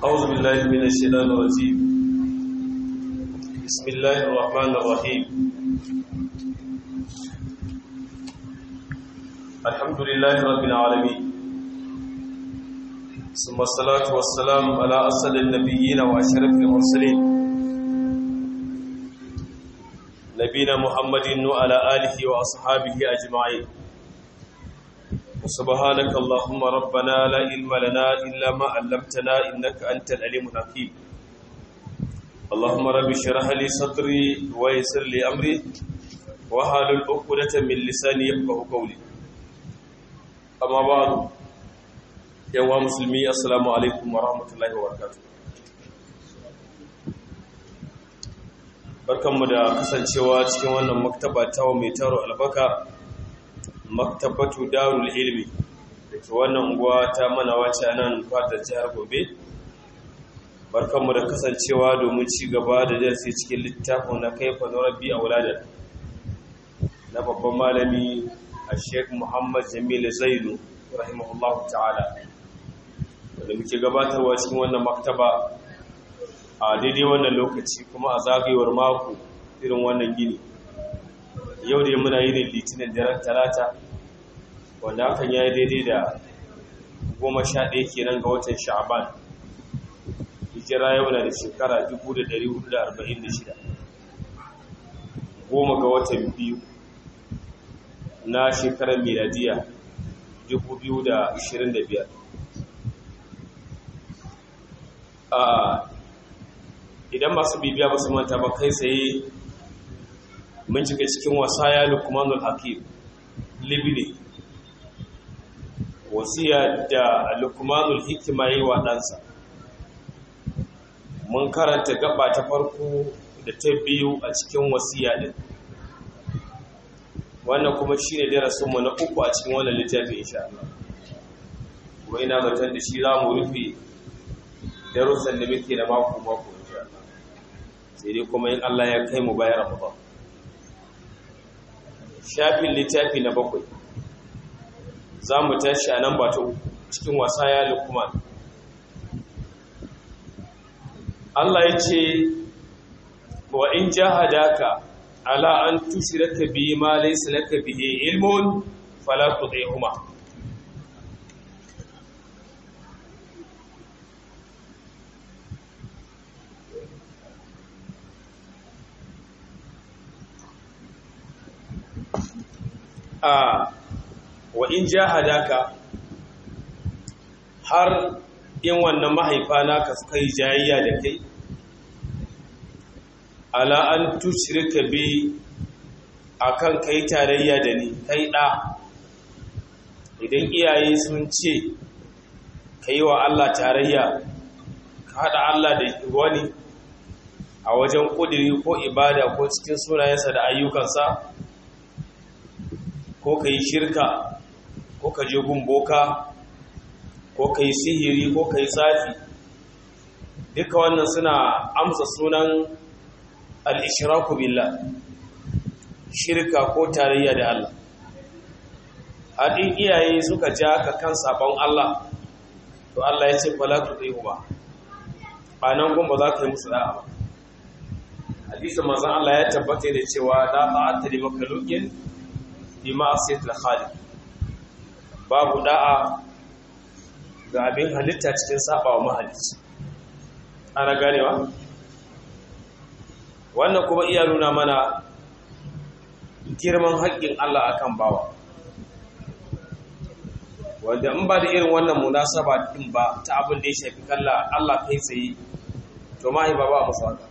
أعوذ بالله من الشيطان الرجيم بسم الله الرحمن الرحيم الحمد لله رب العالمين ثم الصلاة والسلام على أسد النبيين وأشرف المرسلين نبينا محمد وعلى آله وأصحابه أجمعين وسبحانك اللهم ربنا لا علم لنا إلا ما علمتنا إنك أنت العليم الحكيم اللهم رب اشرح لي صدري ويسر لي أمري وحلل عقدة من لساني يفقهوا قولي أما بعد يا مسلمي السلام عليكم ورحمة الله وبركاته barkanmu da kasancewa cikin wannan maktaba ta mai taro albaka maktabatu darul ilmi da ke wannan unguwa ta mana wace nan fadar jihar gobe barkanmu da kasancewa domin ci gaba da darasi cikin littafin na kaifa na rabbi a wuladar na babban malami a sheik muhammad jamilu zainu rahimahullahu ta'ala wanda muke gabatarwa cikin wannan maktaba a daidai wannan lokaci kuma a zagayewar mako irin wannan gini yau da muna yi ne litinin daren talata wanda hakan ya yi daidai da goma sha ɗaya kenan ga watan sha'aban hijira yau na da shekara 1446 goma ga watan biyu na shekarar miladiya 2025 a idan masu bibiya ba su manta ba kai tsaye mun cika cikin wasaya lukmanul hakim libni wasiya da lukmanul hikima yi wa ɗansa mun karanta gaba ta farko da ta biyu a cikin wasiya ɗin wannan kuma shi ne darasinmu na uku a cikin wannan littafin insha Allah kuma ina zaton da shi za mu rufe darussan da muke da mako mako insha Allah sai dai kuma in Allah ya kai mu bayan Ramadan shafin littafi na bakwai za mu tashi a nan ba ta cikin wasa ya lukman Allah ya ce wa in jahadaka ala an tushraka bi ma laysa laka bihi ilmun fala tudihuma a wa in jahadaka har in wannan mahaifa naka suka yi jayayya da kai ala an tushrika bi akan kai tarayya da ni kai da idan iyaye sun ce kai wa Allah tarayya ka hada Allah da wani a wajen kudiri ko ibada ko cikin sunayensa da ayyukansa ko ka yi shirka ko ka je gumboka ko ka yi sihiri ko ka yi tsafi duka wannan suna amsa sunan al'ishiraku billah shirka ko tarayya da Allah haɗin iyaye suka ja ka kan sabon Allah to Allah ya ce falatu zai ba a nan gumba za ka yi musu da'a ba hadisun mazan Allah ya tabbata da cewa da ta'atta da makalukin bi ma'asiyatul khaliq babu da'a ga abin halitta cikin sabawa mahalicci ana ganewa wannan kuma iya nuna mana girman haƙƙin Allah akan bawa wanda in ba da irin wannan munasaba din ba ta abin da ya shafi kalla Allah kai tsaye to mai ba ba musu haka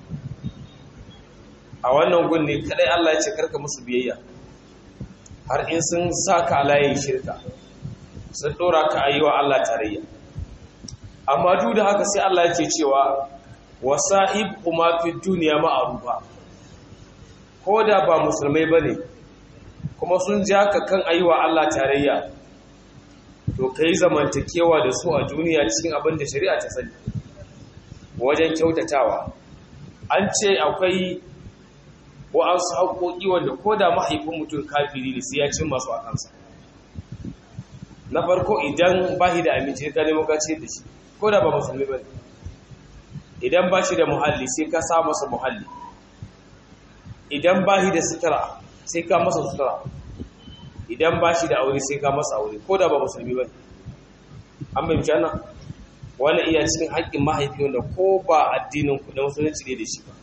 a wannan gun ne kadai Allah ya ce karka musu biyayya har in sun sa ka layin shirka sun ɗora ka a yi wa Allah tarayya amma duk da haka sai Allah yake cewa wasa'ib kuma fi duniya ma'arufa ko da ba musulmai bane kuma sun ja ka kan ayi wa Allah tarayya to kai zamantakewa da su a duniya cikin abin da shari'a ta sani wajen kyautatawa an ce akwai wa'ansu haƙoƙi wanda ko da mahaifin mutum kafiri ne sai ya cin masu a kansa na farko idan ba da aminci ka nemo ka ce da shi ko ko da ba musulmi ba idan ba shi da muhalli sai ka sa masa muhalli idan ba shi da sutura sai ka masa sutura idan ba shi da aure sai ka masa aure ko da ba musulmi ba an bai mutane wani iya cikin haƙƙin mahaifi wanda ko ba addinin ku na musulunci ne da shi ba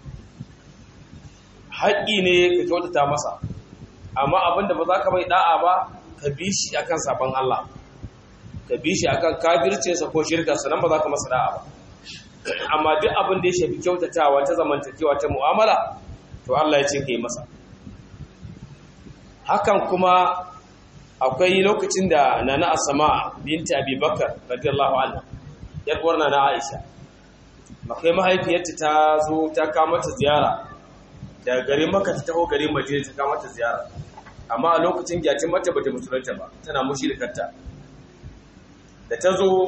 haƙƙi ne ka kyautata masa amma abinda ba za ka mai da'a ba ka bi shi akan sabon Allah ka bi shi akan kafircinsa ko shirkarsa nan ba za ka masa da'a ba amma duk abin da ya shafi kyautatawa ta zamantakewa ta mu'amala to Allah ya ce ka yi masa hakan kuma akwai lokacin da nana asama binti abubakar radiyallahu anha yar uwar nana aisha makai mahaifiyarta ta zo ta kawo mata ziyara daga garin maka ta taho garin madina ta kawo mata ziyara amma a lokacin gyacin mata bata musulunta ba tana mushrikarta da ta zo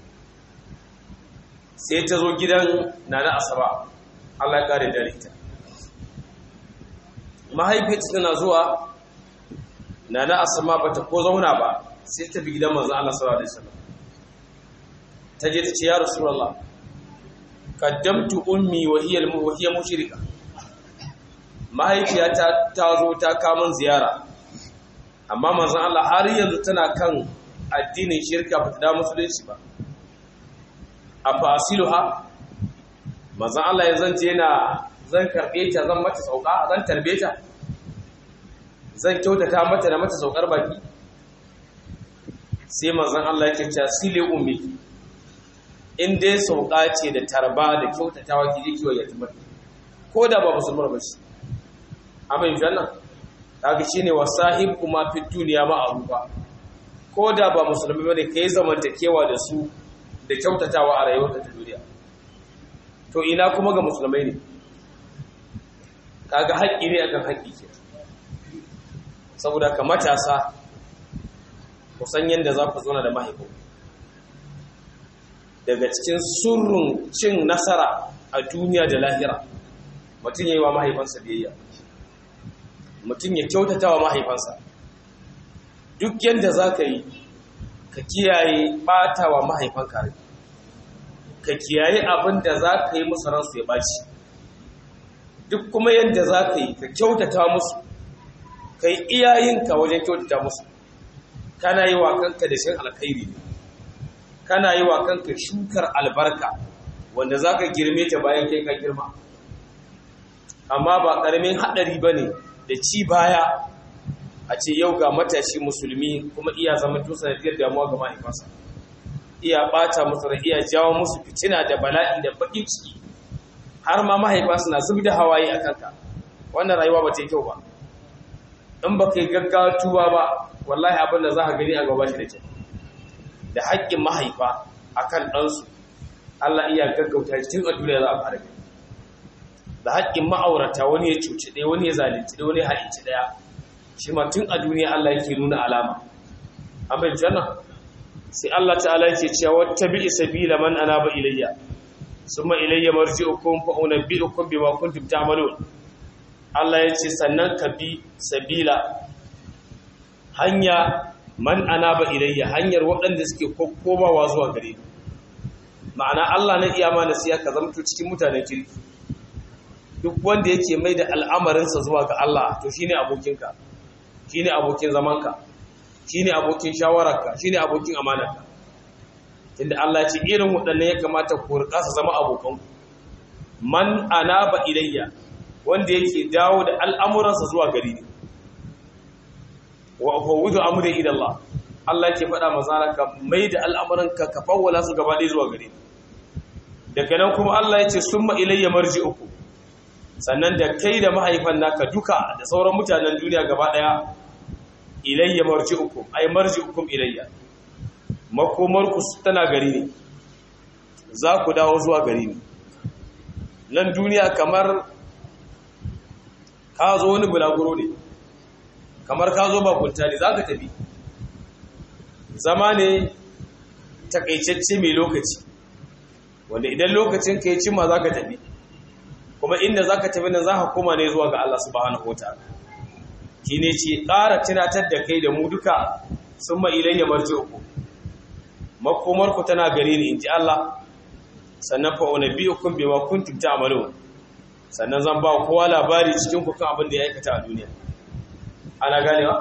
sai ta zo gidan nana asaba Allah ya kare dare ta mahaifiyarta tana zuwa nana asama bata ko zauna ba sai ta bi gidan manzo Allah sallallahu alaihi wasallam ta je ta ce ya rasulullah qaddamtu ummi wa hiya wa hiya mushrika mahaifiyata ta zo ta kamun ziyara amma manzo Allah har yanzu tana kan addinin shirka ba ta da musulunci ba a fasiluha manzo Allah ya zance yana zan karbe ta zan mata sauka zan tarbe ta zan kyautata mata da mata saukar baki sai manzon Allah yake cewa sile ummi in dai sauka ce da tarba da kyautatawa ki jiki wa yatimar ko da ba musulmar ba shi amma in janna kaga shine wasahib kuma fi duniya ma aruba ko da ba musulmi bane kai zamantakewa da su da kyautatawa a rayuwar ta duniya to ina kuma ga musulmai ne kaga haƙƙi ne akan haƙƙi ke saboda ka matasa ku san yadda za ku zauna da mahaifin daga cikin surrun cin nasara a duniya da lahira mutum ya yi wa mahaifansa biyayya mutum ya kyautata wa mahaifansa duk yadda za ka yi ka kiyaye ɓata wa mahaifan kare ka kiyaye abin da za ka yi musu ransu ya ɓaci duk kuma yadda za ka yi ka kyautata musu ka yi iyayenka wajen kyautata musu kana yi wa kanka da shan alkhairi ne kana yi wa kanka shukar albarka wanda za ka girme ta bayan kai ka girma amma ba ƙaramin haɗari ba ne da ci baya a ce yau ga matashi musulmi kuma iya zama tun sanadiyar damuwa ga mahaifansa iya ɓata musu da iya jawo musu fitina da bala'i da baƙin ciki har ma mahaifa suna zub da hawaye a kanka wannan rayuwa ba ta yi kyau ba in ba kai gaggawa tuba ba wallahi abin da za ka gani a gaba shi da kyau da haƙƙin mahaifa a kan ɗansu Allah iya gaggauta tun a duniya za a fara gani da haƙƙin ma'aurata wani ya cuci ɗaya wani ya zalunci ɗaya wani ya haɗinci ɗaya shi ma tun a duniya Allah yake nuna alama an bai janna sai Allah ta'ala yake cewa wata bi sabila man anaba ilayya summa ilayya marji'ukum fa unabbi'ukum bima kuntum ta'malun Allah ya ce sannan ka bi sabila hanya man anaba ilayya hanyar waɗanda suke komawa zuwa gare ni ma'ana Allah na iya mana siya ka zamto cikin mutanen kirki duk wanda yake mai da al'amarinsa zuwa ga Allah to shine abokinka shine abokin zamanka shine abokin shawararka shine abokin amanarka tunda Allah ya ce irin waɗannan ya kamata ku rika su zama abokanku man anaba ilayya wanda yake dawo da al'amuransa zuwa gari ne wa fawudu amri ila Allah Allah yake faɗa manzara ka mai da al'amuranka ka fawwala su gaba ɗaya zuwa gari daga nan kuma Allah ya ce summa ilayya marji'ukum sannan da kai da mahaifan naka duka da sauran mutanen duniya gaba ɗaya ilayya marji'ukum ay marji'ukum ilayya makomarku tana gari ne za ku dawo zuwa gari ne nan duniya kamar ka zo wani bulaguro ne kamar ka zo bakunta ne za ka tafi zama ne takaitacce mai lokaci wanda idan lokacin ka yi cimma za ka tafi kuma inda za ka tafi nan za ka koma ne zuwa ga Allah subhanahu wa ta'ala ki ne ce ƙara tunatar da kai da mu duka sun ma ilayya marji uku makomar ku tana gare ni inji Allah sannan fa unabiyukum bima kuntum ta'malun sannan zan ba kowa labari cikin ku kan abin da ya aikata a duniya ana ganewa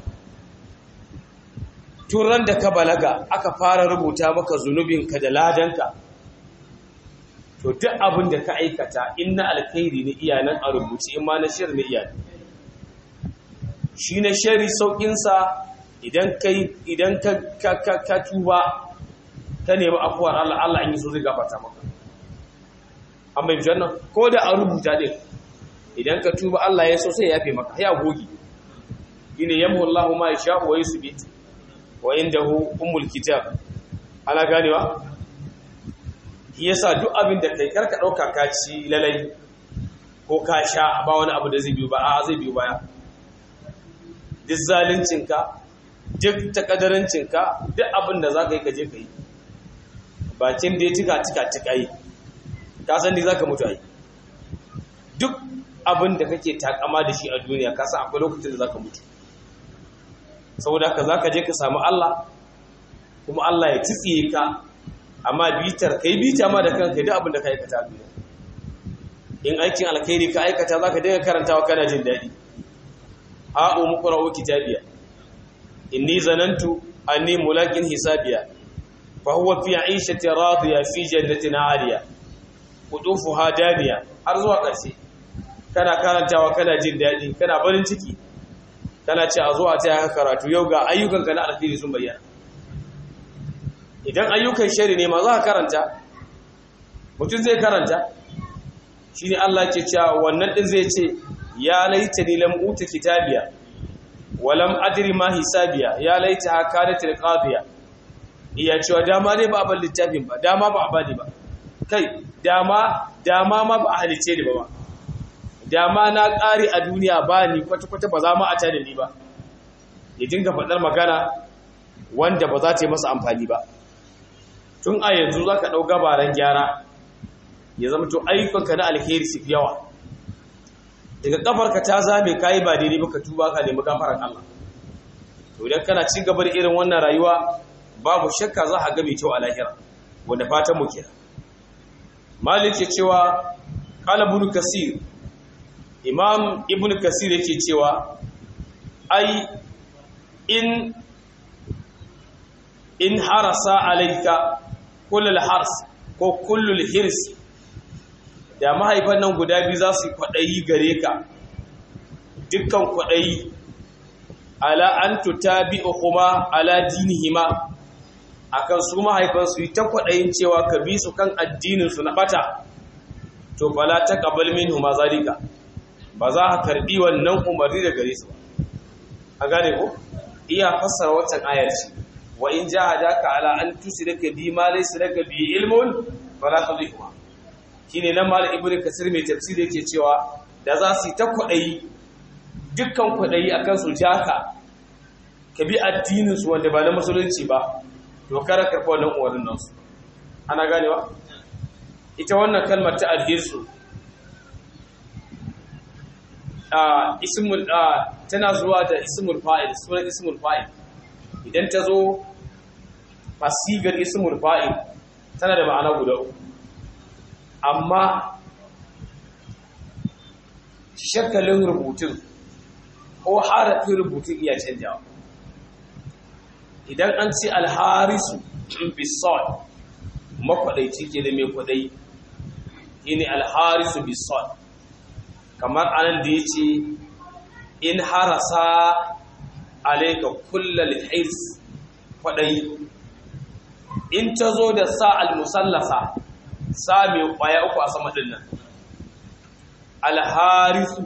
turan da ka balaga aka fara rubuta maka zunubinka da ladanka to duk abin da ka aikata in na alkhairi ne iyanan a rubuci in ma na shir ne iyanan shi na shari sauƙinsa idan ka tuba ka nemi afuwar Allah Allah in yi so zai gafata maka an bai jannan ko da a rubuta din idan ka tuba Allah ya so sai ya yafe maka ya gogi ina yamhu Allahu ma yasha wa yusbit wa indahu umul kitab ana ganewa yasa duk abin da kai karka dauka ka ci lalai ko ka sha ba wani abu da zai biyo ba a zai biyo baya duk zaluncinka duk takadarancinka duk abin da za ka yi ka je ka yi bakin da ya cika cika cika yi ka san ni za ka mutu a yi duk abin da kake takama da shi a duniya ka san akwai lokacin da za ka mutu saboda haka za ka je ka samu Allah kuma Allah ya tsitsiye ka amma bitar ka yi bita ma da kanka duk abin da ka aikata a duniya in aikin alkhairi ka aikata za ka dinga karantawa kana jin daɗi ha'u muqra'u kitabiya inni zanantu anni mulakin hisabiya fa huwa fi 'ishati radiya fi jannatin 'aliya qudufuha daniya har zuwa ƙarshe kana karantawa kana jin daɗi kana barin ciki kana ce a zo a taya ka karatu yau ga ayyukan ka na alkhairi sun bayyana idan ayyukan shari ne ma za ka karanta mutum zai karanta shine Allah ke cewa wannan din zai ce ya laita ni lam uta kitabiya wa lam adri ma hisabiya ya laita hakanat alqadiya iya cewa dama ne ba a bar littafin ba dama ba a bani ba kai dama dama ma ba a halice ni ba ba dama na ƙari a duniya ba ni kwata-kwata ba za mu a da ni ba ya dinga faɗar magana wanda ba za ta yi masa amfani ba tun a yanzu za ka ɗau gabaran gyara ya zama to ayyukanka na alheri su yawa daga kafarka ta zame kayi ba daidai ba ka tuba ka nemi gafarar Allah to idan kana ci gaba da irin wannan rayuwa babu shakka za a ga mai kyau a lahira wanda fatan mu kenan malik ya cewa qala ibn kasir imam ibn kasir yake cewa ai in in harasa alayka kullul hars ko kullul hirs da mahaifan nan guda biyu za su kwaɗayi gare ka dukkan kwaɗayi ala an tutabi'uhuma ala dinihima akan su mahaifan su yi ta kwaɗayin cewa ka bi su kan addinin su na bata to fala taqabbal minhuma zalika ba za ka karbi wannan umarni da gare su ba a gane ko iya fassara waccan ayar ce wa in jahadaka ala an tusrika bi ma laysa laka bi ilmun fala tudhihuma shine nan mal ibnu kasir mai tafsir yake cewa da za su yi ta kwadayi dukkan kwadayi akan su jaka ka bi addinin su wanda ba na musulunci ba to kara karfa wannan uwarin nan su ana ganewa ita wannan kalmar ta alhirsu a ismul tana zuwa da ismul fa'il sunan ismul fa'il idan ta zo fasigar ismul fa'il tana da ma'ana guda uku amma shakalin rubutun ko harafin rubutun iya canjawa idan an ce alharisu in bisol makwadaici ke da mai kwadai ini alharisu bisol kamar anan da ya ce in harasa alaika kullal hirs kwadai in ta zo da sa al-musallasa sa mai kwaya uku a sama dinnan alharisu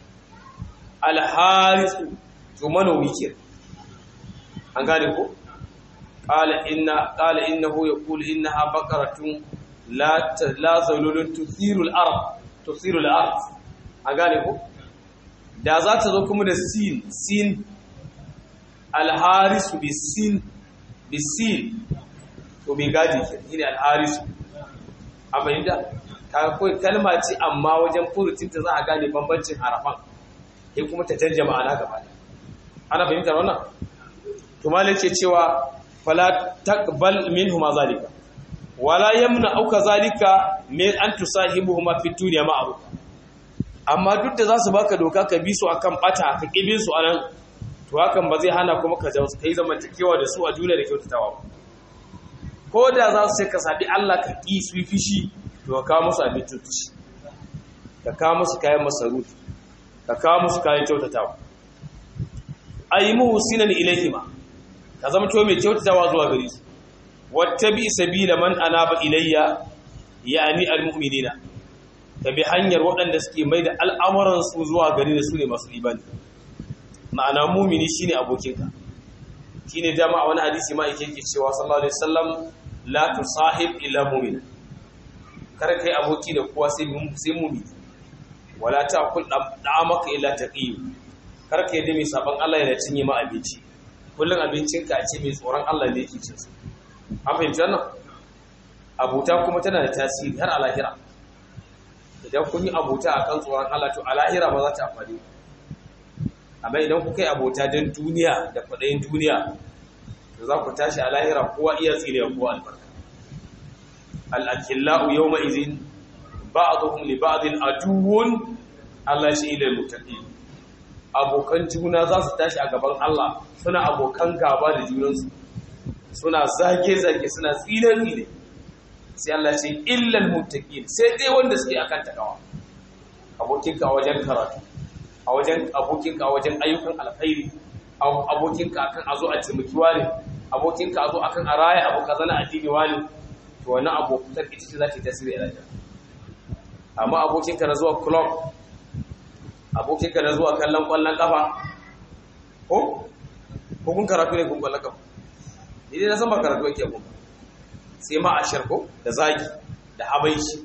alharisu to manomi ke an gane ko qala inna qala innahu yaqulu innaha baqaratun la la zalulun tuthiru al-ard tuthiru al-ard an gane ko da za ta zo kuma da sin sin alharisu bi sin bi sin to bai gadi ke shine alharisu a bayyana ka kai kalma ce amma wajen furucinta za a gane bambancin harafan sai kuma ta canja ma'ana gaba da ana fahimtar wannan to malai ke cewa fala taqbal minhuma zalika wala yamna auka zalika min an tusahibuhuma fi dunya ma'ruf amma duk da zasu baka doka ka bi su akan bata ka kibin su anan to hakan ba zai hana kuma ka jawo kai zamantakewa da su a duniya da kyautatawa ba ko da za su sai ka sabi Allah ka ki su fishi to ka kawo musu abin tutuci ka kawo musu kayan masarufi ka kawo musu kayan kyautatawa ayi muhsinan ilayhima ka zama to mai kyautatawa zuwa gare su wattabi sabila man anaba ilayya yani almu'minina ka bi hanyar waɗanda suke mai da al'amuran su zuwa gare da su ne masu imani ma'ana mumini shine abokinka shine dama a wani hadisi ma yake yake cewa sallallahu alaihi wasallam la tusahib illa mu'min kar kai aboki da kowa sai sai mumini wala ta'kul da'amaka illa taqi kar kai da mai saban Allah yana cinye ma abinci kullun abincinka a ce mai tsoron Allah ne yake cin su an fahimci wannan abuta kuma tana da tasiri har a lahira idan kun yi abuta a kan tsoron Allah to a lahira ba za ta amfani amma idan kuka yi abota don duniya da kwaɗayin duniya to za ku tashi a lahira kowa iya tsire kowa albarka al'akillahu yau ma'izin ba a zuhun liba'adin aduwun Allah shi ilil mutaɗi abokan juna za su tashi a gaban Allah suna abokan gaba da junansu suna zage-zage suna tsine-tsine sai Allah ce illal muttaqin sai dai wanda suke akan takawa abokinka a wajen karatu a wajen abokinka a wajen ayyukan alkhairi abokinka akan azo a taimaki wani abokinka azo akan a raya abu kaza na addini wani to wannan abokutar ita ce za ta yi tasiri a rayuwa amma abokinka na zuwa club abokinka na zuwa kallon kwallon kafa ko ko kun karatu ne kun kwallon kafa ni dai na san ba karatu yake kun sai ma a sharko da zagi da habaishi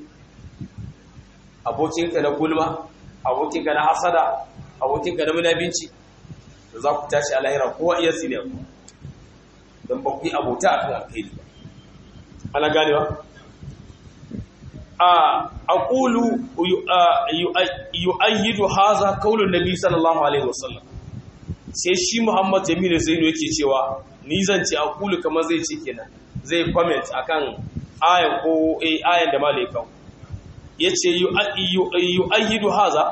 abokinka na gulma abokinka na hasada abokinka na munabinci da za ku tashi a lahira kowa iya tsine ku don ba ku yi abota a kan alkhairi ba ana ganewa a aqulu yu'ayyidu haza qaulun nabi sallallahu alaihi wasallam sai shi Muhammad Jamilu Zainu yake cewa ni zan ce aqulu kamar zai ce kenan zai comment akan ayan ko eh ayan da malai kawo yace yu'ayyidu haza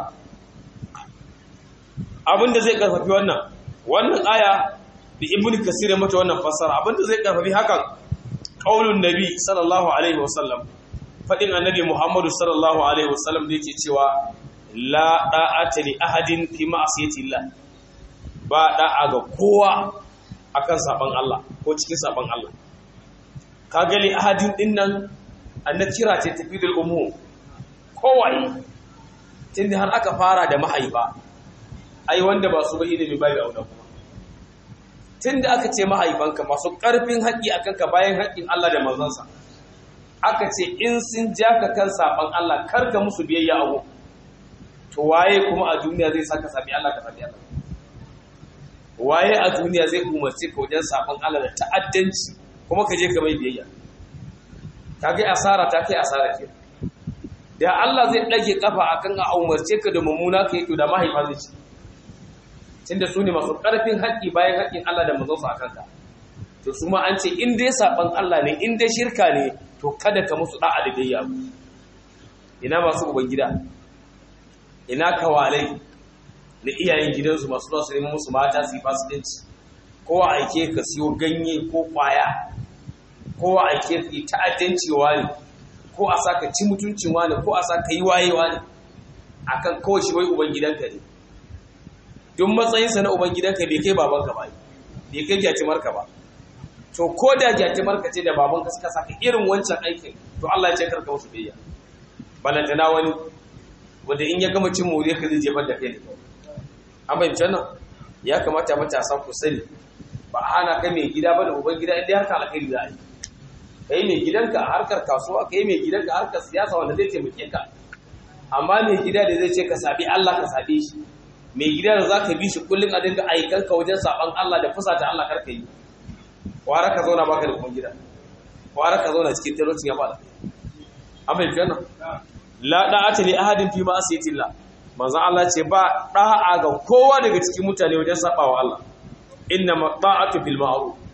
abinda zai karfafi wannan wannan aya da ibnu kasir mata wannan fassara abinda zai karfafi hakan qaulun nabi sallallahu alaihi wasallam fadin annabi muhammadu sallallahu alaihi wasallam da yake cewa la da'ata li ahadin fi ma'siyati llah ba da'a ga kowa akan saban Allah ko cikin saban Allah ka gali ahadin din nan annakira ce tafidul umum kowai tunda har aka fara da mahaifa ai wanda ba su ba ilimi ba ya auna kuma tunda aka ce mahaifanka masu karfin haƙi akan ka bayan haƙin Allah da manzansa aka ce in sun ja ka kan saban Allah kar ka musu biyayya abu to waye kuma a duniya zai saka sabi Allah ka sabi Allah waye a duniya zai umarci ka wajen saban Allah da ta'addanci kuma ka je ka mai biyayya ka ga asara ta kai asara ke da Allah zai dage kafa akan a umarce ka da mummuna ka yi to da mahaifa zai ci tunda su ne masu karfin haƙƙi bayan haƙƙin Allah da manzonsa a kanka to su ma an ce in dai saban Allah ne in dai shirka ne to kada ka musu da'a da biyayya ina masu ubangida ina kawalai da iyayen gidansu masu zuwa su neman musu mata su yi fasikanci kowa aike ka siyo ganye ko kwaya kowa aike ka yi ta'addanci ne ko a sa ka ci mutuncin wani ko a sa ka yi wayewa ne akan kawai shi wai ubangidanka ne duk matsayinsa na ubangidanka bai kai babanka ba bai kai gyatimarka ba to ko da gyatimarka ce da babanka suka saka irin wancan aikin to Allah ya ce karka musu biyayya balantana wani wanda in ya gama cin more ka zai jefar da kai ne an bayyana nan ya kamata matasa ku sani ba a hana kai mai gida ba da uban gida inda harkar alkhairi za a yi kai mai gidanka a harkar kasuwa kai mai gidanka a harkar siyasa wanda zai taimake ka amma mai gida da zai ce ka sabi Allah ka sabe shi mai gida da za ka bi shi kullum a dinga aikanka wajen saban Allah da fusata Allah karka yi kwara ka zauna baka da kuma gida kwara ka zauna cikin talaucin ya bada an bai fiye nan la da'ata li ahadin fi ma asiyatillah manzon Allah ce ba da'a ga kowa daga cikin mutane wajen sabawa Allah inna ma da'atu bil ma'ruf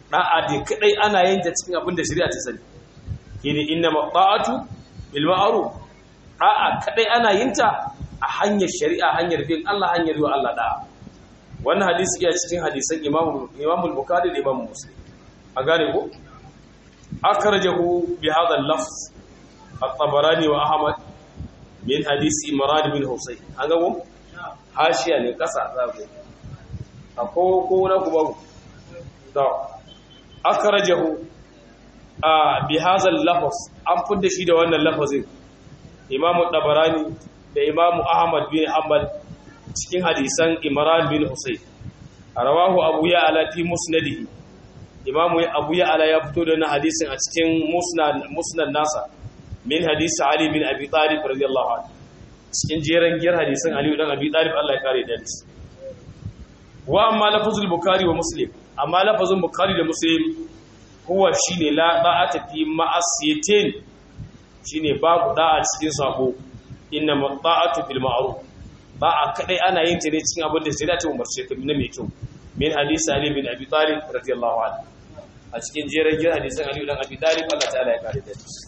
da'a da kadai ana yin ta cikin abin da shari'a ta sani kine inna ma'atu bil ma'ruf da'a kadai ana yin ta a hanyar shari'a hanyar bin Allah hanyar yi Allah da'a wannan hadisi ya cikin hadisan Imam Imam Bukhari da Imam Muslim a gane ko akhrajahu bi hadha al-lafz at-Tabarani wa Ahmad min hadisi Imran bin Husayn an ga ko hashiya ne kasa za ku ako ko na ku ba to akhrajahu a bi hadha al-lafz an fudda shi da wannan lafazin Imam Tabarani da Imam Ahmad bin Hanbal cikin hadisan Imran bin Husayn rawahu Abu Ya'la fi musnadihi Imam Abu Ya'la ya fito da wannan hadisin a cikin musnad musnad nasa min hadisi Ali bin Abi Talib radiyallahu anhu cikin jeran giyar hadisan Ali dan Abi Talib Allah ya kare da shi wa amma lafazul Bukhari wa Muslim amma lafazun Bukhari da Muslim huwa shine la da'ata fi ma'asiyatin shine babu da'a cikin sabo inna mata'atu fil ma'ruf ba a kadai ana yin ta ne cikin abin da shari'a ta umarce ka na mai kyau min hadisi ali bin abi talib radiyallahu anhu a cikin jerin jin hadisan ali dan abi talib Allah ta'ala ya kare da shi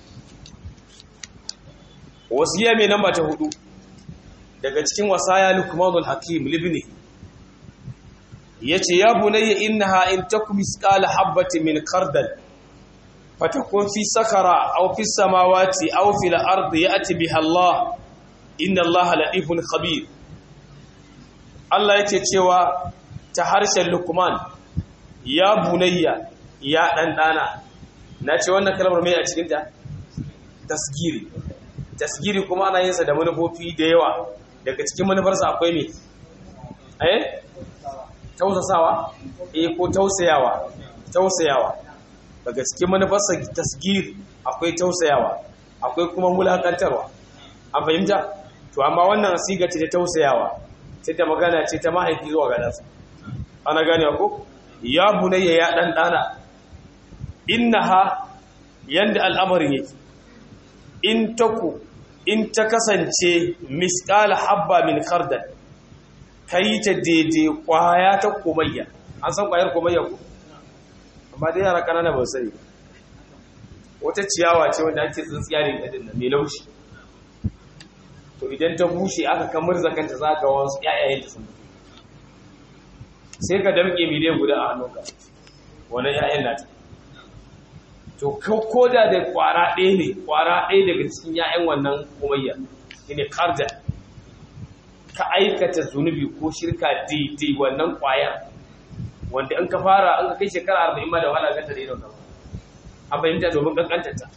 wasiya mai namba ta hudu daga cikin wasaya lukmanul hakim libni yace ya bunayya innaha in takum misqala habatin min khardal fatakun fi sakara aw fi samawati aw fil ardi ya'ti biha Allah inna Allah latifun khabir Allah yake cewa ta harshen Luqman ya bunayya ya dan dana nace wannan kalmar mai a cikin ta tasgiri tasgiri kuma ana yin sa da manufofi da yawa daga cikin manufarsa akwai me eh tausasawa eh ko tausayawa tausayawa daga cikin manufarsa tasgiri akwai tausayawa akwai kuma mulakantarwa an fahimta to amma wannan siga ce ta tausayawa ce ta magana ce ta mahaifi zuwa ga ɗansa ana gane ko ya bunayya ya ɗan ɗana innaha yanda al'amarin yake in taku in ta kasance misqala habba min khardal kai ta daidai kwaya ta komayya an san kwayar komayya ko amma dai yara kanana ba sani wata ciyawa ce wanda ake tsintsiya ne ta dinnan mai laushi to idan ta bushe aka kamar zakanta za ga wasu ƴaƴayen ta sun sai ka damƙe miliyan guda a hannunka wannan ƴaƴan nata to ko da da kwara ɗaya ne kwara ɗaya daga cikin ƴaƴan wannan kumayya shine karda ka aikata zunubi ko shirka daidai wannan kwayar wanda in ka fara an ka kai shekara arba'in ma da wahala ganta da idon kama a fahimta domin kankantarta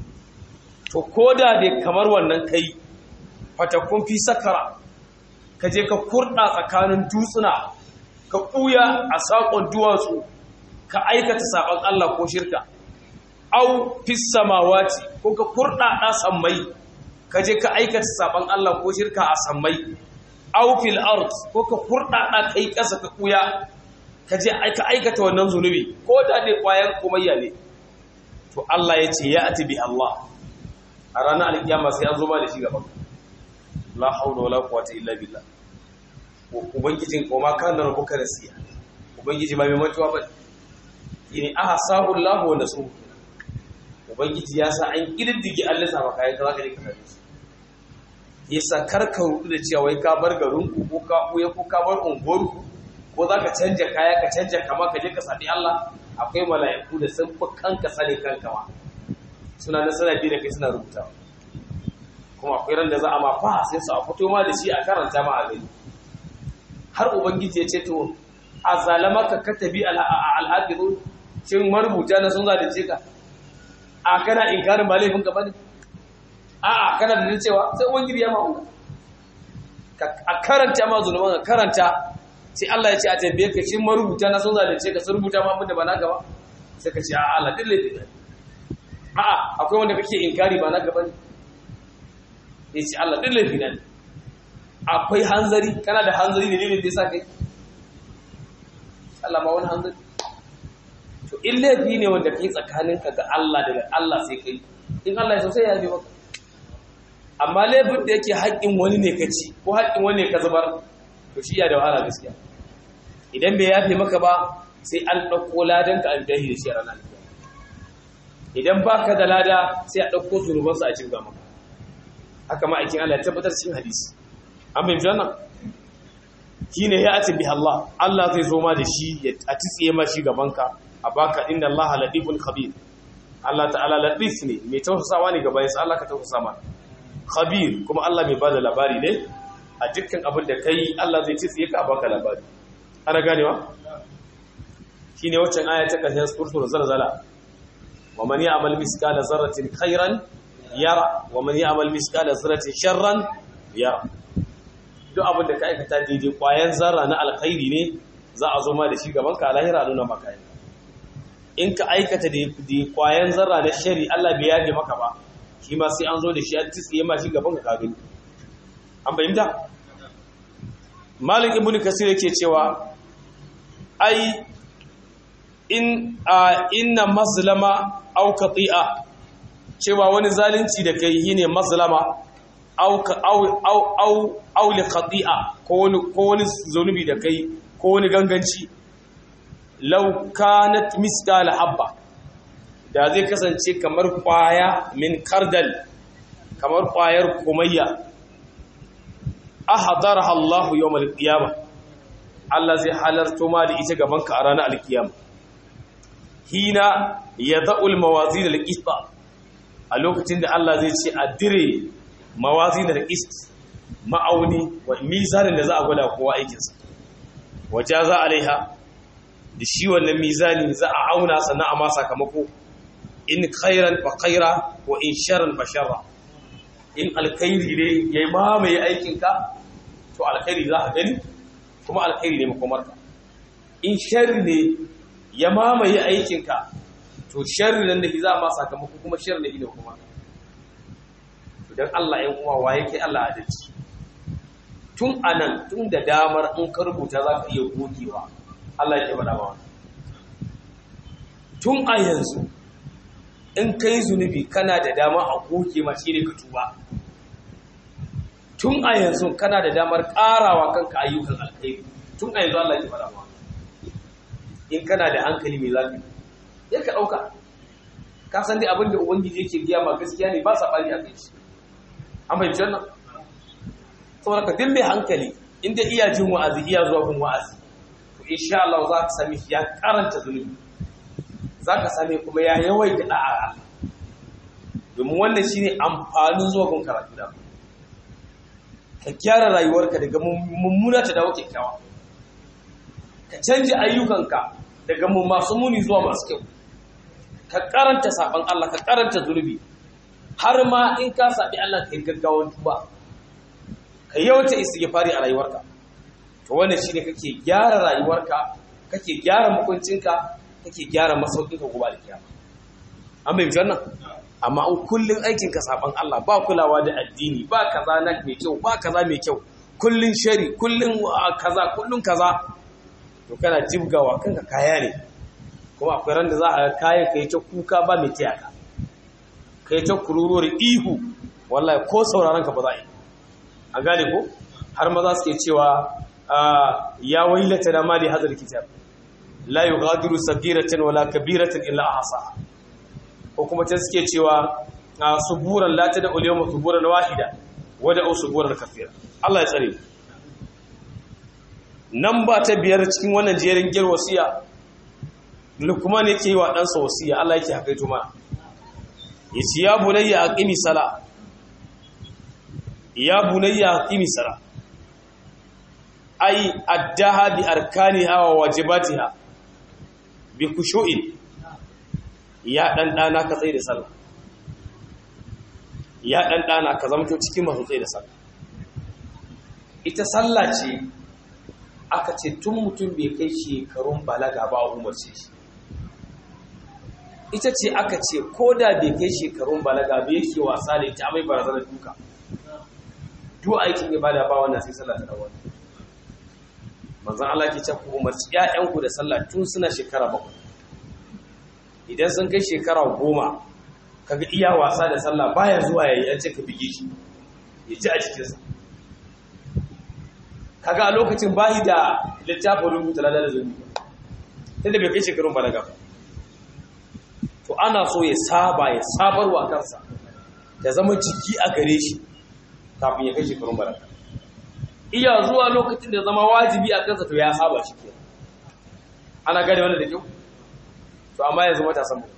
to ko da dai kamar wannan kai fatakun fi sakara ka je ka kurɗa tsakanin dutsuna ka ɓuya a saƙon duwatsu ka aikata saƙon Allah ko shirka au fi samawati ko ka kurɗa ɗa sammai ka je ka aikata saƙon Allah ko shirka a sammai au fil ard ko ka kurɗa ɗa kai ƙasa ka ɓuya ka je ka aikata wannan zunubi ko da dai ƙwayan komayya ne to Allah ya ce ya ati bi Allah a ranar alkiyama sai an zo ma da shi gaban la haula wala quwwata illa billah ubangijin koma kana rabbuka nasiya ubangiji ba mai mantuwa ba yini ahsahu Allah wa nasu ubangiji ya sa an kididdige Allah sa maka kai zaka je ka sani yasa karka rudu da cewa wai ka bar garin ku ko ka buye ko ka bar unguwar ku ko zaka canja kaya ka canja kama ka je ka sadi Allah akwai mala'iku da sun fi kanka sani kanka ma suna da sanadi da kai suna rubuta kuma akwai ran da za a ma fa sai su a fito ma da shi a karanta ma a gani har ubangiji ya ce to a zalamaka katabi al'adidun shin marubuta na sun zalunce ka a kana inkarin ba laifin ka bane a a kana da cewa sai ubangiji ya ma a karanta ma zulman ka karanta sai Allah ya ce a tambaye ka shin marubuta na sun zalunce ka sun rubuta ma da ba na gaba sai ka ce a Allah din laifi ne a a akwai wanda kake inkari ba na gaba ne ya ce Allah din laifi ne akwai hanzari kana da hanzari ne ne da sa kai Allah ma wani hanzari to in laifi ne wanda kai tsakaninka ga Allah daga Allah sai kai in Allah ya so sai ya yabe maka amma laifin da yake haƙƙin wani ne ka ci ko haƙƙin wani ne ka zubar to shi ya da wahala gaskiya idan bai yafe maka ba sai an ɗauko ladan ka an dahi da shi a ranar idan baka da lada sai a ɗauko zunubansu a cikin maka haka ma aikin Allah ya tabbatar cikin hadisi an bai wannan shine ya ati bi Allah Allah zai zo ma da shi ya atitsiye ma shi gaban ka a baka inna Allah latifun khabir Allah ta'ala latif ne mai tausasawa ne gaban sa Allah ka tausasa ma khabir kuma Allah mai bada labari ne a dukkan abin da kai Allah zai tsiye ka baka labari ana ganewa shine waccan aya ta kashin suratul zalzala wa man ya'mal miskala zarratin khairan yara wa man ya'mal miskala zarratin sharran yara duk abin da ka aikata daidai kwayan zarra na alkhairi ne za a zo ma da shi gaban ka lahira nuna maka in ka aikata da kwayan zarra na shari Allah bai yaje maka ba shi ma sai an zo da shi an tsiye ma shi gaban ka kagani an bayyanta malik ibn kasir yake cewa ai in inna mazlama aw qati'a cewa wani zalunci da kai shine mazlama aw aw aw aw aw li qati'a ko wani ko wani zunubi da kai ko wani ganganci law kanat miskala habba da zai kasance kamar kwaya min kardal kamar kwayar kumayya ahadaraha Allah yawm al-qiyamah Allah zai halarto ma da ita gaban ka a ranar al-qiyamah hina yada'u al-mawazin al-qista a lokacin da Allah zai ce a dire mawazin al-qist ma'auni wa mizanin da za a gwada kowa aikinsa wajaza alaiha da shi wannan mizani za a auna sannan a ma sakamako in khairan fa khaira wa in sharran fa sharra in alkhairi ne yayi mamaye aikinka to alkhairi za a gani kuma alkhairi ne makomarka in sharri ne ya mamaye aikinka to sharri nan da ki za a ma sakamako kuma sharri ne kuma to dan Allah ya uwa wa yake Allah adalci tun anan tun da damar in ka rubuta za ka iya gogewa Allah ya faɗa ma tun a yanzu in kai zunubi kana da dama a goge ma shi ne ka tuba tun a yanzu kana da damar ƙarawa kanka ayyukan alkhairi tun a yanzu Allah ya faɗa ma in kana da hankali mai zafi ya ka ɗauka ka san dai abin da ubangiji yake biya ma gaskiya ne ba saɓani a kai shi an bai jannan saboda ka dimbe hankali inda iya jin wa'azi iya zuwa gun wa'azi to insha Allah za ka sami ya karanta zunubi za ka sami kuma ya yawaita da'a Allah domin wannan shine amfanin zuwa gun karatu da ka gyara rayuwarka daga mummuna ta dawo kyakkyawa ka canja ayyukanka daga masu muni zuwa masu kyau ka karanta saban Allah ka karanta zunubi har ma in ka sabi Allah ka yi gaggawan tuba ka yawata istighfari a rayuwarka to wannan shine kake gyara rayuwarka kake gyara mukuncinka kake gyara masaukinka gobe da kiyama an bai wannan amma an kullun aikin ka saban Allah ba kulawa da addini ba kaza na mai kyau ba kaza mai kyau kullun shari kullun kaza kullun kaza to kana jibgawa kanka kaya ne kuma akwai ran da za a kayan kai ta kuka ba mai tiyaka kai ta kururuwar ihu wallahi ko sauraron ka ba za a yi a gane ko har maza suke cewa ya wailata na mali hadar kitab la yughadiru sagiratan wala kabiratan illa ahsa ko kuma ta suke cewa suburan la ta da ulyawma suburan wahida wada au suburan kafira Allah ya tsare nan ba ta biyar cikin wannan jerin gir wasiya lukman yake yi wa ɗansa wasiya Allah yake hakaito mana yace ya bunayya aqimi sala ya bunayya aqimi sala ai addaha bi arkaniha wa wajibatiha bi khushu'in ya dan dana ka tsaye da sallah ya dan dana ka zamto cikin masu tsaye da sallah ita sallah ce aka ce tun mutum bai kai shekarun balaga ba a umarce shi ita ce aka ce ko da bai kai shekarun balaga bai yake wasa da ita mai barazanar duka duk aikin ibada ba wannan sai sallah ta dawo manzon Allah ke ce ku umarci ƴaƴanku da sallah tun suna shekara bakwai idan sun kai shekara goma kaga iya wasa da sallah baya zuwa yayi an ce ka bige shi ya ji a cikinsa kaga a lokacin bahi da littafin rubuta ladar zunubi tunda bai kai shekarun balaga ba to ana so ya saba ya sabarwa kansa ya zama jiki a gare shi kafin ya kai shekarun balaga iya zuwa lokacin da zama wajibi a kansa to ya saba shi ke ana gane wanda da kyau to amma yanzu matasan mu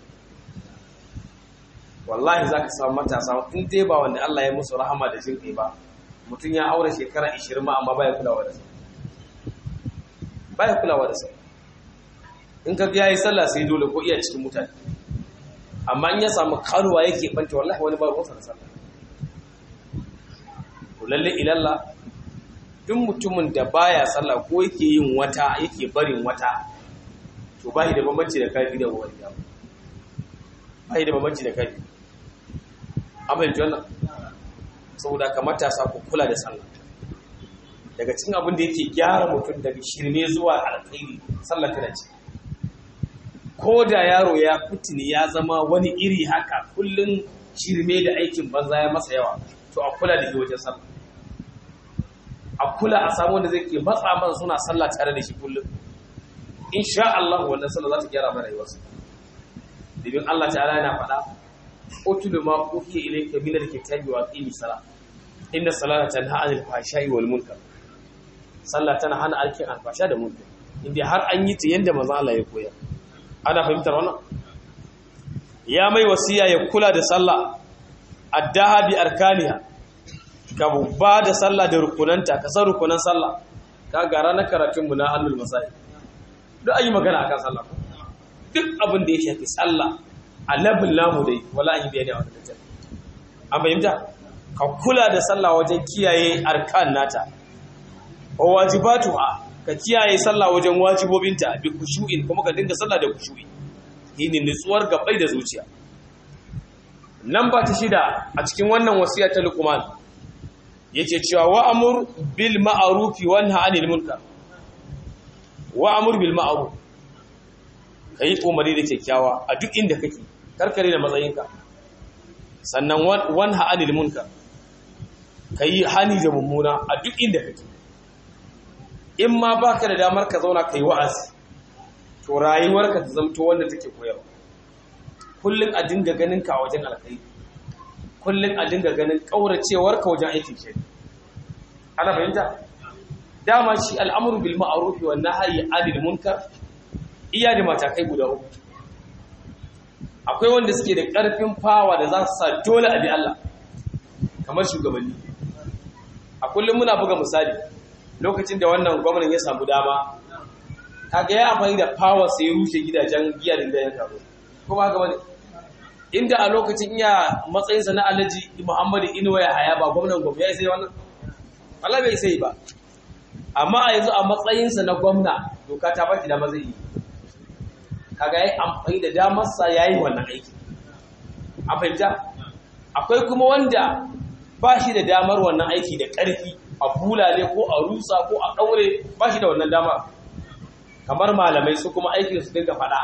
wallahi za ka samu matasa in dai ba wanda Allah ya musu rahama da jin kai ba mutum ya aure shekara 20 ma amma baya kulawa da sa baya kulawa da sa in ka ga yayi sallah sai dole ko iya cikin mutane amma in ya samu karuwa yake banta wallahi wani ba ruwansa da sallah to lalle ilalla duk mutumin da baya sallah ko yake yin wata yake barin wata to bai da bambanci da kafi da wani ya bai da bambanci da kafi amma yanzu wannan saboda ka matasa ku kula da sallah daga cikin abin da yake gyara mutum daga shirme zuwa alkhairi sallah tana ce ko da yaro ya fitini ya zama wani iri haka kullum shirme da aikin banza ya masa yawa to a kula da shi wajen sallah a kula a samu wanda zai ke matsa man suna sallah tare da shi kullum insha Allah wannan sallah za ta gyara mana rayuwarsa domin Allah ta'ala yana faɗa utulu ma uhiya ilayka min al-kitabi wa aqimi salat inna salata tanha 'anil fahsha'i wal munkar sallah tana hana alkin alfasha da munkar inda har an yi ta yanda manzo Allah ya koyar ana fahimtar wannan ya mai wasiya ya kula da sallah addaha bi arkaniha ka ba da sallah da rukunanta ka san rukunan sallah ka ga ranar karatun mu na hannul masai duk ayi magana akan sallah duk abin da ya shafi sallah a labin namu dai wala an yi bayani a wannan littafi an fahimta ka kula da sallah wajen kiyaye arkan nata wa wajibatuha ka kiyaye sallah wajen wajibobinta bi kushu'in kuma ka dinga sallah da kushu'i shine nutsuwar gabai da zuciya nan ba ta shida a cikin wannan wasiya ta Luqman yace cewa wa amur bil ma'ruf wa nha 'anil munkar wa amur bil ma'ruf kai umari da kyakkyawa a duk inda kake karkare da matsayinka sannan wan ha 'anil munkar kai hani da mummuna a duk inda kake in ma baka da damar ka zauna kai wa'azi to rayuwarka ta zamto wanda take koyarwa kullun a dinga ganin ka wajen alkhairi kullun a dinga ganin kauracewar ka wajen aikin shi ana fahimta dama shi al'amru bil ma'ruf wa nahyi 'anil munkar iya da matakai guda uku akwai wanda suke da ƙarfin fawa da za su sa dole a bi Allah kamar shugabanni a kullum muna buga misali lokacin da wannan gwamnan ya samu dama kaga ya amfani da power sai ya rushe gidajen giya da ya karo kuma haka wani inda a lokacin iya matsayinsa na alhaji muhammadu inuwa ya haya ba gwamnan gwamna ya sai wannan Allah bai sai ba amma a yanzu a matsayinsa na gwamna doka ta baki dama zai yi kaga yayi amfani da damarsa yayi wannan aiki a fahimta akwai kuma wanda ba shi da damar wannan aiki da ƙarfi a bulale ko a rusa ko a ɗaure ba shi da wannan damar kamar malamai su kuma aikin su dinga faɗa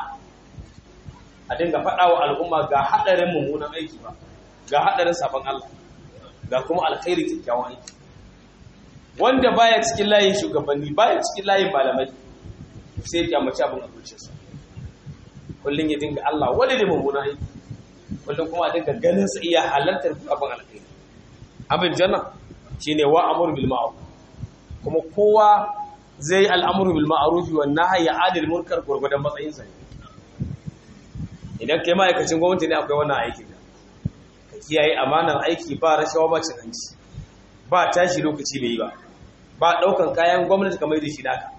a dinga faɗa wa al'umma ga haɗarin mummunan aiki ba ga haɗarin sabon Allah ga kuma alkhairi kyakkyawan aiki wanda baya cikin layin shugabanni baya cikin layin malamai sai ya kyamaci abin a zuciyarsa kullum ya dinga Allah wani ne mummuna aiki kullum kuma a dinga ganin sa iya halartar abin alkhairi abin janna shine wa amru bil ma'ruf kuma kowa zai yi al'amru bil ma'ruf wa nahyi 'anil munkar gurgudan matsayin sa idan kai ma'aikacin gwamnati ne akwai wannan aiki ka kiyaye amanar aiki ba rashawa ba cin hanci ba tashi lokaci bai yi ba ba daukan kayan gwamnati kamar da shi naka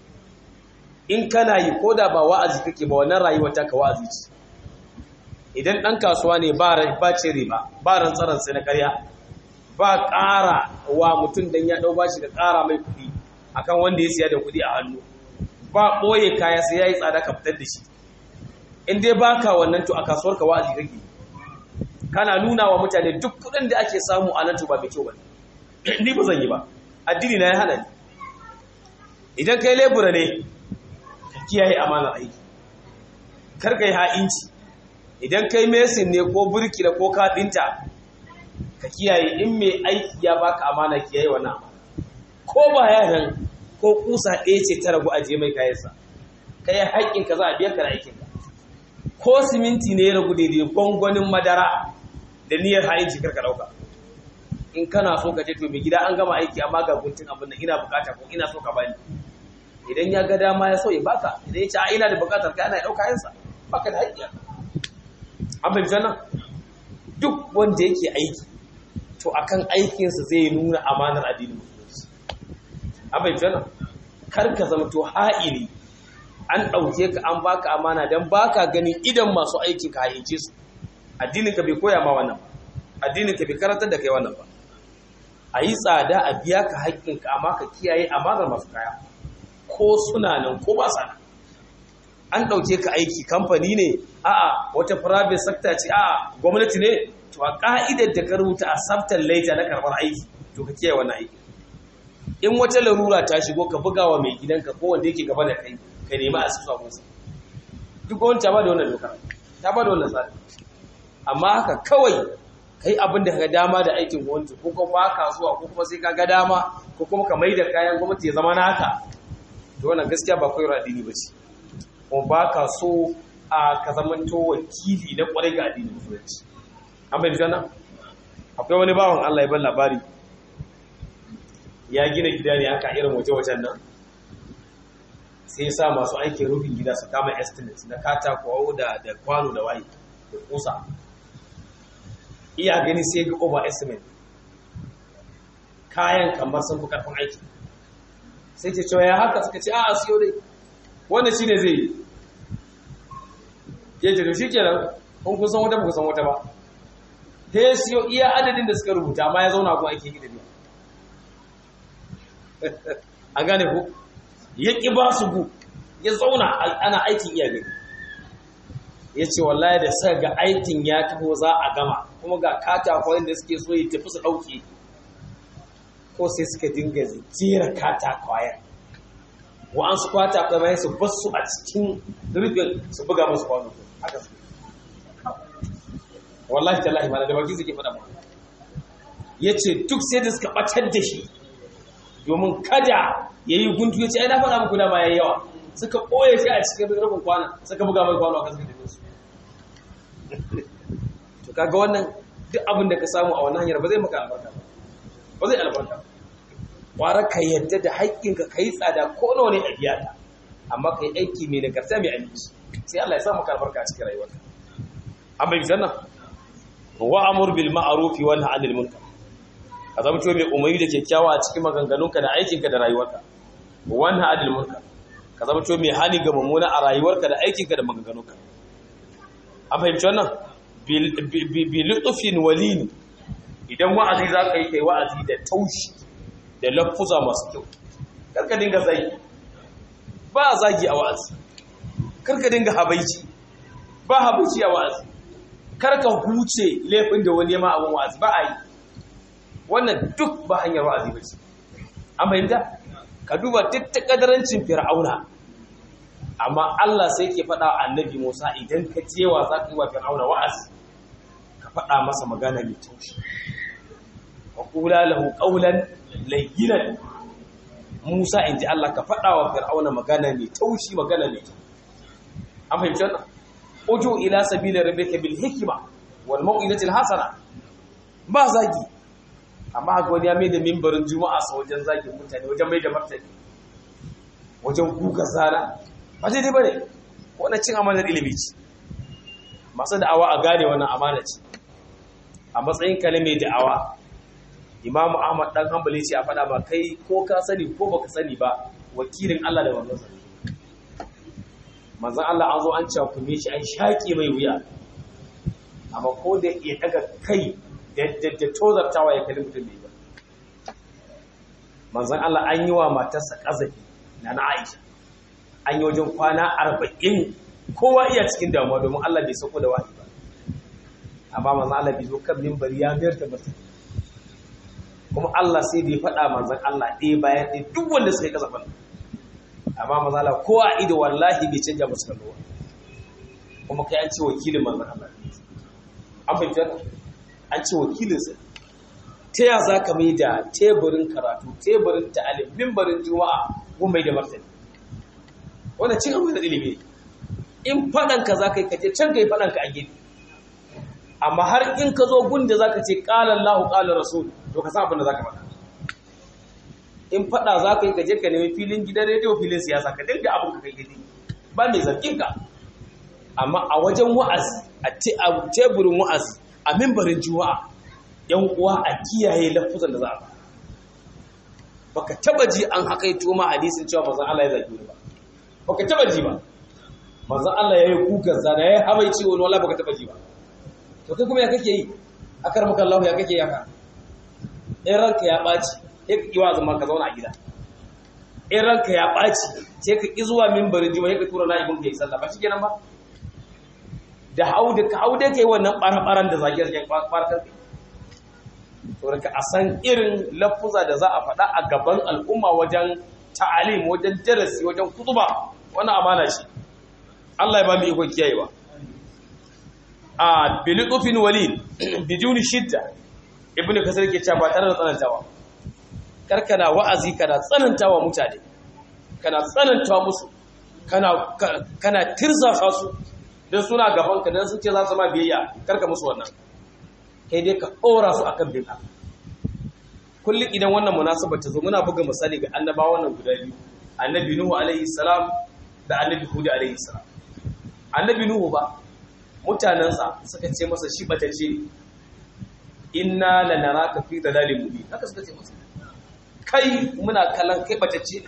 in kana yi ko da ba wa'azi kake ba wannan rayuwar taka wa'azi ce idan ɗan kasuwa ne ba ce riba ba rantsaran sai na ƙarya ba ƙara wa mutum don ya ɗau bashi da ƙara mai kuɗi akan wanda ya siya da kuɗi a hannu ba ɓoye kaya sai ya yi tsada ka fitar da shi in dai ba ka wannan to a kasuwar ka wa'azi kake kana nuna wa mutane duk kuɗin da ake samu a nan to ba mai kyau ba ni ba zan yi ba addini na ya hana ni idan kai lebura ne ka kiyaye amanar aiki kar kai ha'inci idan kai mesin ne ko burkila ko kaɗinta ka kiyaye in mai aiki ya baka amana kiyaye wannan amana ko ba ya nan ko kusa ɗaya ce ta ragu aje mai kayansa kai haƙƙin ka za a biya ka da aikin ka ko siminti ne ya ragu daidai gwangwanin madara da niyyar ha'inci karka ɗauka in kana so ka ce to mai gida an gama aiki amma ga guntun abin nan ina bukata ko ina so ka bani idan ya ga dama ya so ya baka idan ya ce a ina da bukatar ka ana ɗauka yansa baka da haƙƙi an fahimta nan duk wanda yake aiki to akan aikinsa zai nuna amanar addinin musulunci an fahimta nan kar ka zama to ha'ili an ɗauke ka an baka amana don baka ganin idan masu aiki ka hayyace su addinin ka bai koya ma wannan ba addinin ka bai karantar da kai wannan ba a yi tsada a biya ka haƙƙinka amma ka kiyaye amanar masu kaya ko suna nan ko ba sa nan an ɗauke ka aiki kamfani ne a'a wata private sector ce a'a gwamnati ne to a ka'idar da ka rubuta a sabtar laita na karɓar aiki to ka kiyaye wannan aiki in wata larura ta shigo ka buga wa mai gidanka ko wanda yake gaba da kai ka nemi a sufa musu duk wani ta ba da wannan dokar ta ba da wannan tsari amma haka kawai kai abin da ka dama da aikin gwamnati ko kuma ba ka zuwa ko kuma sai ka ga dama ko kuma ka mai da kayan gwamnati ya zama naka to wannan gaskiya ba koyar addini ba ce kuma ba ka so a ka zamanto wakili na kwarai ga addinin musulunci an bai jana akwai wani bawan Allah ya ban labari ya gina gida ne aka irin waje-wajen nan sai ya sa masu aikin rufin gida su kama estimate na katako da da kwano da waye da kusa iya gani sai ga over estimate kayan kamar sun fi karfin aiki sai ce cewa ya haka suka ce a siyo dai wannan shine zai yi ya ce to shi kenan kun kun san wata ba ku san wata ba ta ya siyo iya adadin da suka rubuta amma ya zauna kuma aikin gida biya an gane ku ya ƙi ba su gu ya zauna ana aikin iya gani ya ce wallahi da sa ga aikin ya taho za a gama kuma ga katakon da suke so ya tafi su ɗauke ko sai suka dinga jera katakwayen wa'ansu katakwayen bayan su basu a cikin rufin su buga musu kwano haka su wallahi tallahi ma da baki suke faɗa ba ya ce duk sai da suka ɓatar da shi domin kada ya yi guntu ya ce ai na faɗa muku dama ya yi yawa suka ɓoye shi a cikin rufin kwana suka buga mai kwano a kan suka tafi su to kaga wannan duk abin da ka samu a wannan hanyar ba zai maka albarka ba ba zai albarka ƙwara ka yadda da haƙƙinka ka yi tsada ko nawa ne a biya ta amma ka yi aiki mai nagarta mai aminci sai Allah ya sa maka albarka a cikin rayuwarka an bai zanna wa amur bil ma'ruf wa nahy anil munkar ka zama to mai umarni da kyakkyawa a cikin maganganunka da aikinka da rayuwarka wa nahy anil munkar ka zama to mai hani ga mummuna a rayuwarka da aikinka da maganganunka an fahimci wannan bi lutufin walini idan wa'azi za ka yi kai wa'azi da taushi da lafuza masu kyau karka dinga zagi ba zagi a wa'azi karka dinga habaici ba habaici a wa'azi karka huce laifin da wani ma abin wa'azi ba a yi wannan duk ba hanyar wa'azi ba ce an fahimta ka duba duk ta kadarancin fir'auna amma Allah sai ke faɗa annabi Musa idan ka cewa za ka yi wa fir'auna wa'azi ka faɗa masa magana mai taushi wa qula lahu qawlan layyinan Musa inji Allah ka faɗa wa fir'auna magana mai taushi magana mai taushi an fahimci wannan uju ila sabila rabbika bil hikma wal mau'izati al hasana ba zagi amma haka wani ya mai da mimbarin juma'a sa wajen zagin mutane wajen mai da martani wajen kuka zara ba daidai ba ne wannan cin amanar ilimi ce masu da'awa a gane wannan amana ce a matsayin ka mai da'awa imamu ahmad dan hanbali ce a faɗa ba kai ko ka sani ko baka sani ba wakilin allah da wannan sani manzan allah an zo an cakume shi an shaƙe mai wuya amma ko da ya daga kai da tozartawa ya kalli mutum bai ba manzan allah an yi wa matarsa ƙazafi na na aisha an yi wajen kwana arba'in kowa iya cikin damuwa domin Allah bai sauko da wahayi ba amma manzan Allah bai zo kan mimbari ya mayar da mutum kuma Allah sai da ya faɗa manzan Allah ɗaya bayan ɗaya duk wanda suka yi kasafan amma manzan Allah kowa ido wallahi bai canja musu kallowa kuma kai an ce wakilin manzan Allah an fahimta an ce wakilinsa ta ya za ka mai da teburin karatu teburin ta'alim mimbarin juma'a gun mai da martani wannan cin amana ilimi ne in faɗan ka za ka yi kaje can ka yi faɗan ka a gefe amma har in ka zo gun da za ka ce ƙala Allahu ƙala Rasul to ka san abin da za ka faɗa in faɗa za ka yi kaje ka nemi filin gidan rediyo filin siyasa ka dinga abin ka kai gidi ba mai zargin ka amma a wajen wa'azi a teburin wa'azi a mimbarin juma'a yan uwa a kiyaye lafuzan da za a baka taba ji an hakaito ma hadisin cewa manzon Allah ya zagi ba baka taba ji ba manzon Allah yayi kukan zana yayi habaici wani wallahi baka taba ji ba to kai kuma ya kake yi akar maka Allah ya kake yi haka in ranka ya baci sai ka kiwa zama ka zauna a gida in ranka ya baci sai ka ki zuwa mimbarin juma'a sai ka tura na'ibin ka yi sallah ba shi kenan ba da hau da ka hau da kai wannan ɓaraɓaran da zage zagen ɓarkar kai to da a san irin lafuza da za a faɗa a gaban al'umma wajen ta'alim wajen darasi wajen kutuba wannan amana shi Allah ya ba mu iko kiyayewa a bilidufin walid bijuni shidda ibnu kasar ke cewa ba tare da tsanantawa karkana wa'azi kana tsanantawa mutane kana tsanantawa musu kana kana tirzasa su don suna gaban ka don sun ce za su ma biyayya karka musu wannan kai dai ka ɗora su akan bin kullum idan wannan munasabar ta zo muna buga misali ga annabawan nan guda biyu annabi nuhu alaihi salam da annabi hudu alaihi salam annabi nuhu ba mutanensa suka ce masa shi batacce inna lanaraka fi dalalin mubin haka suka ce masa kai muna kallon kai batacce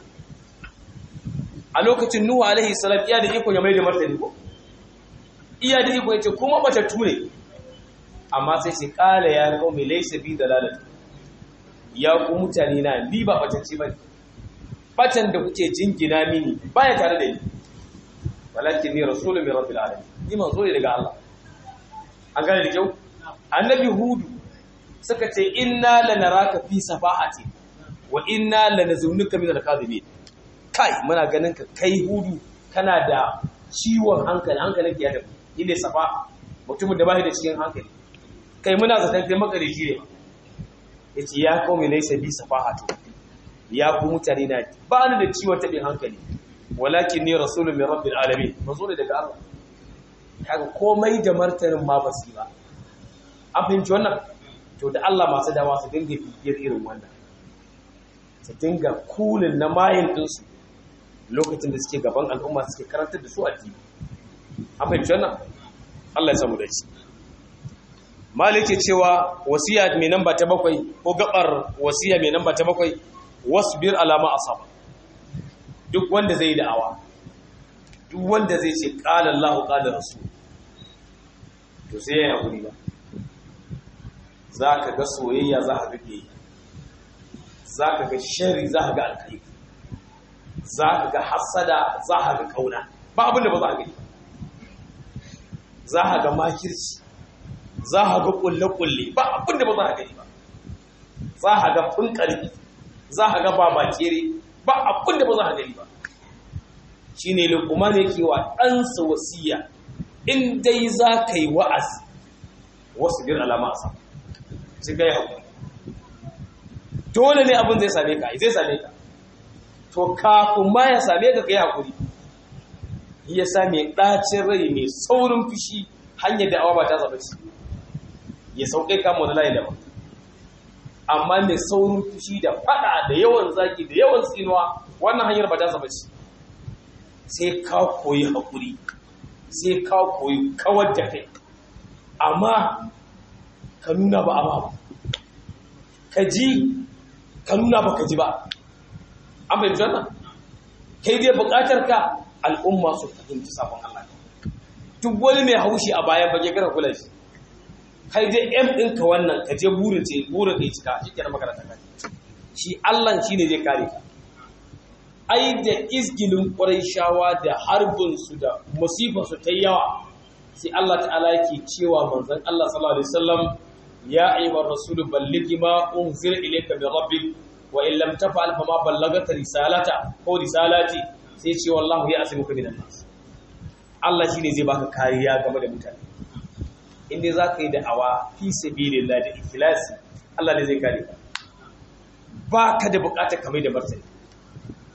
a lokacin nuhu alaihi salam iya da iko ya mai da martani ko iya da iko yace kuma batattu ne amma sai ce kala ya qaumi laysa bi dalalati ya ku mutane na ni ba batacce bane batan da kuke jingina mini baya tare da ni walakin ni rasulun min rabbil alamin ni manzo ne daga Allah an gane da kyau annabi hudu suka ce inna lanaraka fi safahati wa inna lanazunnuka min al-kadhibin kai muna ganin ka kai hudu kana da ciwon hankali hankalin ka ya tafi ile safa mutumin da bai da cikin hankali kai muna zaton kai makarici ne yace ya qaumi laysa bi safahatu ya ku mutane na ba ni da ciwon tabin hankali walakin ni rasulun min rabbil alamin mazo ne daga Allah kaga komai da martanin ma basu ba an fahimci wannan to da Allah masu dawa su dinga bibiyar irin wannan su dinga kulin na mayin ɗinsu lokacin da suke gaban al'umma suke karantar da su addini an fahimci wannan Allah ya samu da shi malik ke cewa wasiya mai namba ta bakwai ko gabar wasiya mai namba ta bakwai wasbir alama asaba duk wanda zai da'awa duk wanda zai ce qala Allah qala rasul to sai ya hakuri ba zaka ga soyayya za ka ga zaka ga sharri za ka ga alkhairi za ka ga hasada za ka ga kauna ba abin da ba za ka gani za ka ga makirci za ka ga kulle-kulle ba abin da ba za ka gani ba za ka ga funkarki za ka ga babakere ba abin da ba za ka gani ba shi ne lukuma ne ke wa ɗansa wasiya in dai za ka yi wa'azi wasu bir alama a sama shi ga yi haƙuri dole ne abin zai same ka zai same ka to kafin ma ya same ka kai hakuri ya sa mai ɗacin rai mai saurin fushi hanyar da'awa ba ta zaba ce ya sauƙe kama wani layi daban amma mai saurin fushi da fada da yawan zaki da yawan tsinuwa wannan hanyar ba ta zaba ce sai ka koyi hakuri sai ka koyi kawar da kai amma ka nuna ba amma ba ka ji ka nuna ba ka ji ba an bai wannan kai dai bukatar ka al'umma su fahimci sabon Allah duk wani mai haushi a bayan bage gara kula shi kai dai M ɗinka wannan ka je burin ce burin kai cika shi kenan makaranta kai shi Allah shi ne zai kare ka ai da izgilin shawa da harbin su da musifar su ta yawa sai Allah ta'ala yake cewa manzon Allah sallallahu alaihi wasallam ya ayyuhar rasulu ballighi ma unzila ilayka min rabbik wa in lam taf'al fama ballagata risalata ko risalati sai ce wallahu ya asimuka minan nas Allah shine zai baka kariya game da mutane in dai zaka yi da'awa fi sabilillah da ikhlasi Allah ne zai kare ka baka da bukatar kamar da martani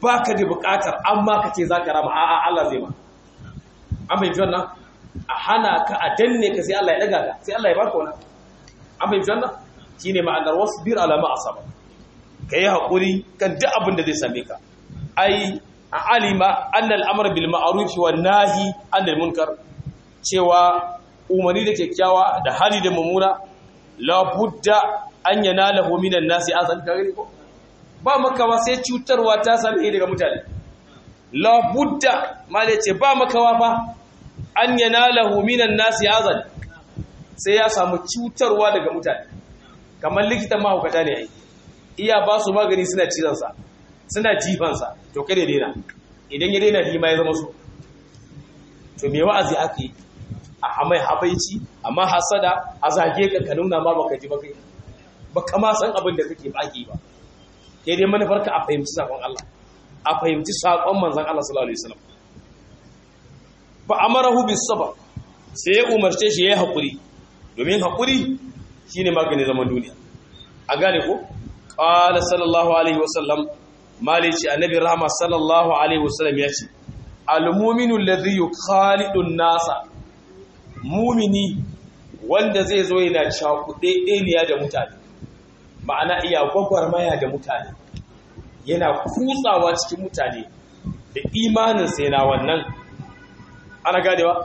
baka da buƙatar amma ka ce za ka rama a'a Allah zai ma an bai wannan a hana ka a danne ka sai Allah ya daga ka sai Allah ya baka wannan an bai wannan shine ma'anar wasbir ala ma asaba kai hakuri kan duk abin da zai same ka ai a alima annal amr bil ma'ruf wan nahi anil munkar cewa umarni da kyakkyawa da hali da mummuna la budda an yanalahu minan nasi azan kare ko ba makawa sai cutarwa ta same daga mutane la budda male ce ba makawa fa an yanalahu minan nasi azan sai ya samu cutarwa daga mutane kamar likitan mahaukata ne ai iya ba su magani suna cizansa suna jifansa to kada daina idan ya daina hima ya zama su to me wa'azi aka yi a hamai habaici amma hasada a zage ka ka nuna ma baka ji baka baka ma san abin da kake baki ba sai dai manufarka a fahimci sakon Allah a fahimci sakon manzon Allah sallallahu alaihi wasallam fa amarahu bis sabr sai ya umarce shi yayi hakuri domin hakuri shine maganin zaman duniya a gane ko qala sallallahu alaihi wasallam malici annabi rahama sallallahu alaihi wasallam ya ce al-mu'minu alladhi yukhalidu an-nasa mu'mini wanda zai zo yana cakuɗe ɗeniya da mutane ma'ana iya gwagwarmaya da mutane yana kutsawa cikin mutane da imaninsa yana wannan ana ganewa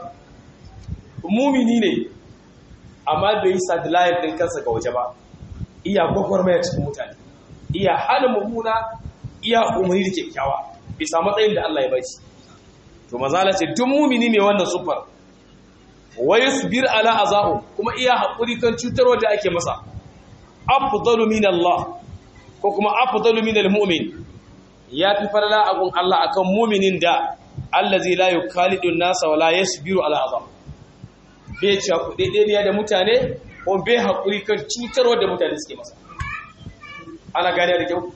mumini ne amma bai yi sadlayin ɗin kansa ga waje ba iya gwagwarmaya cikin mutane iya hana mummuna iya umarni da kyakkyawa bisa matsayin da Allah ya bai to mazala ce duk mumini mai wannan sufar wai subir ala azahu kuma iya haƙuri kan cutarwa da ake masa afdalu min Allah ko kuma afdalu min almu'min ya fi farla agun Allah akan mu'minin da allazi la yukalidu an-nasa wala yasbiru ala azab bai ci ku daidai da mutane ko bai hakuri kan cutarwa da mutane suke masa ana gane da kyau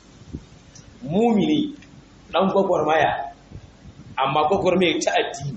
mu'mini dan gwagwarmaya amma gwagwarmaya ta addini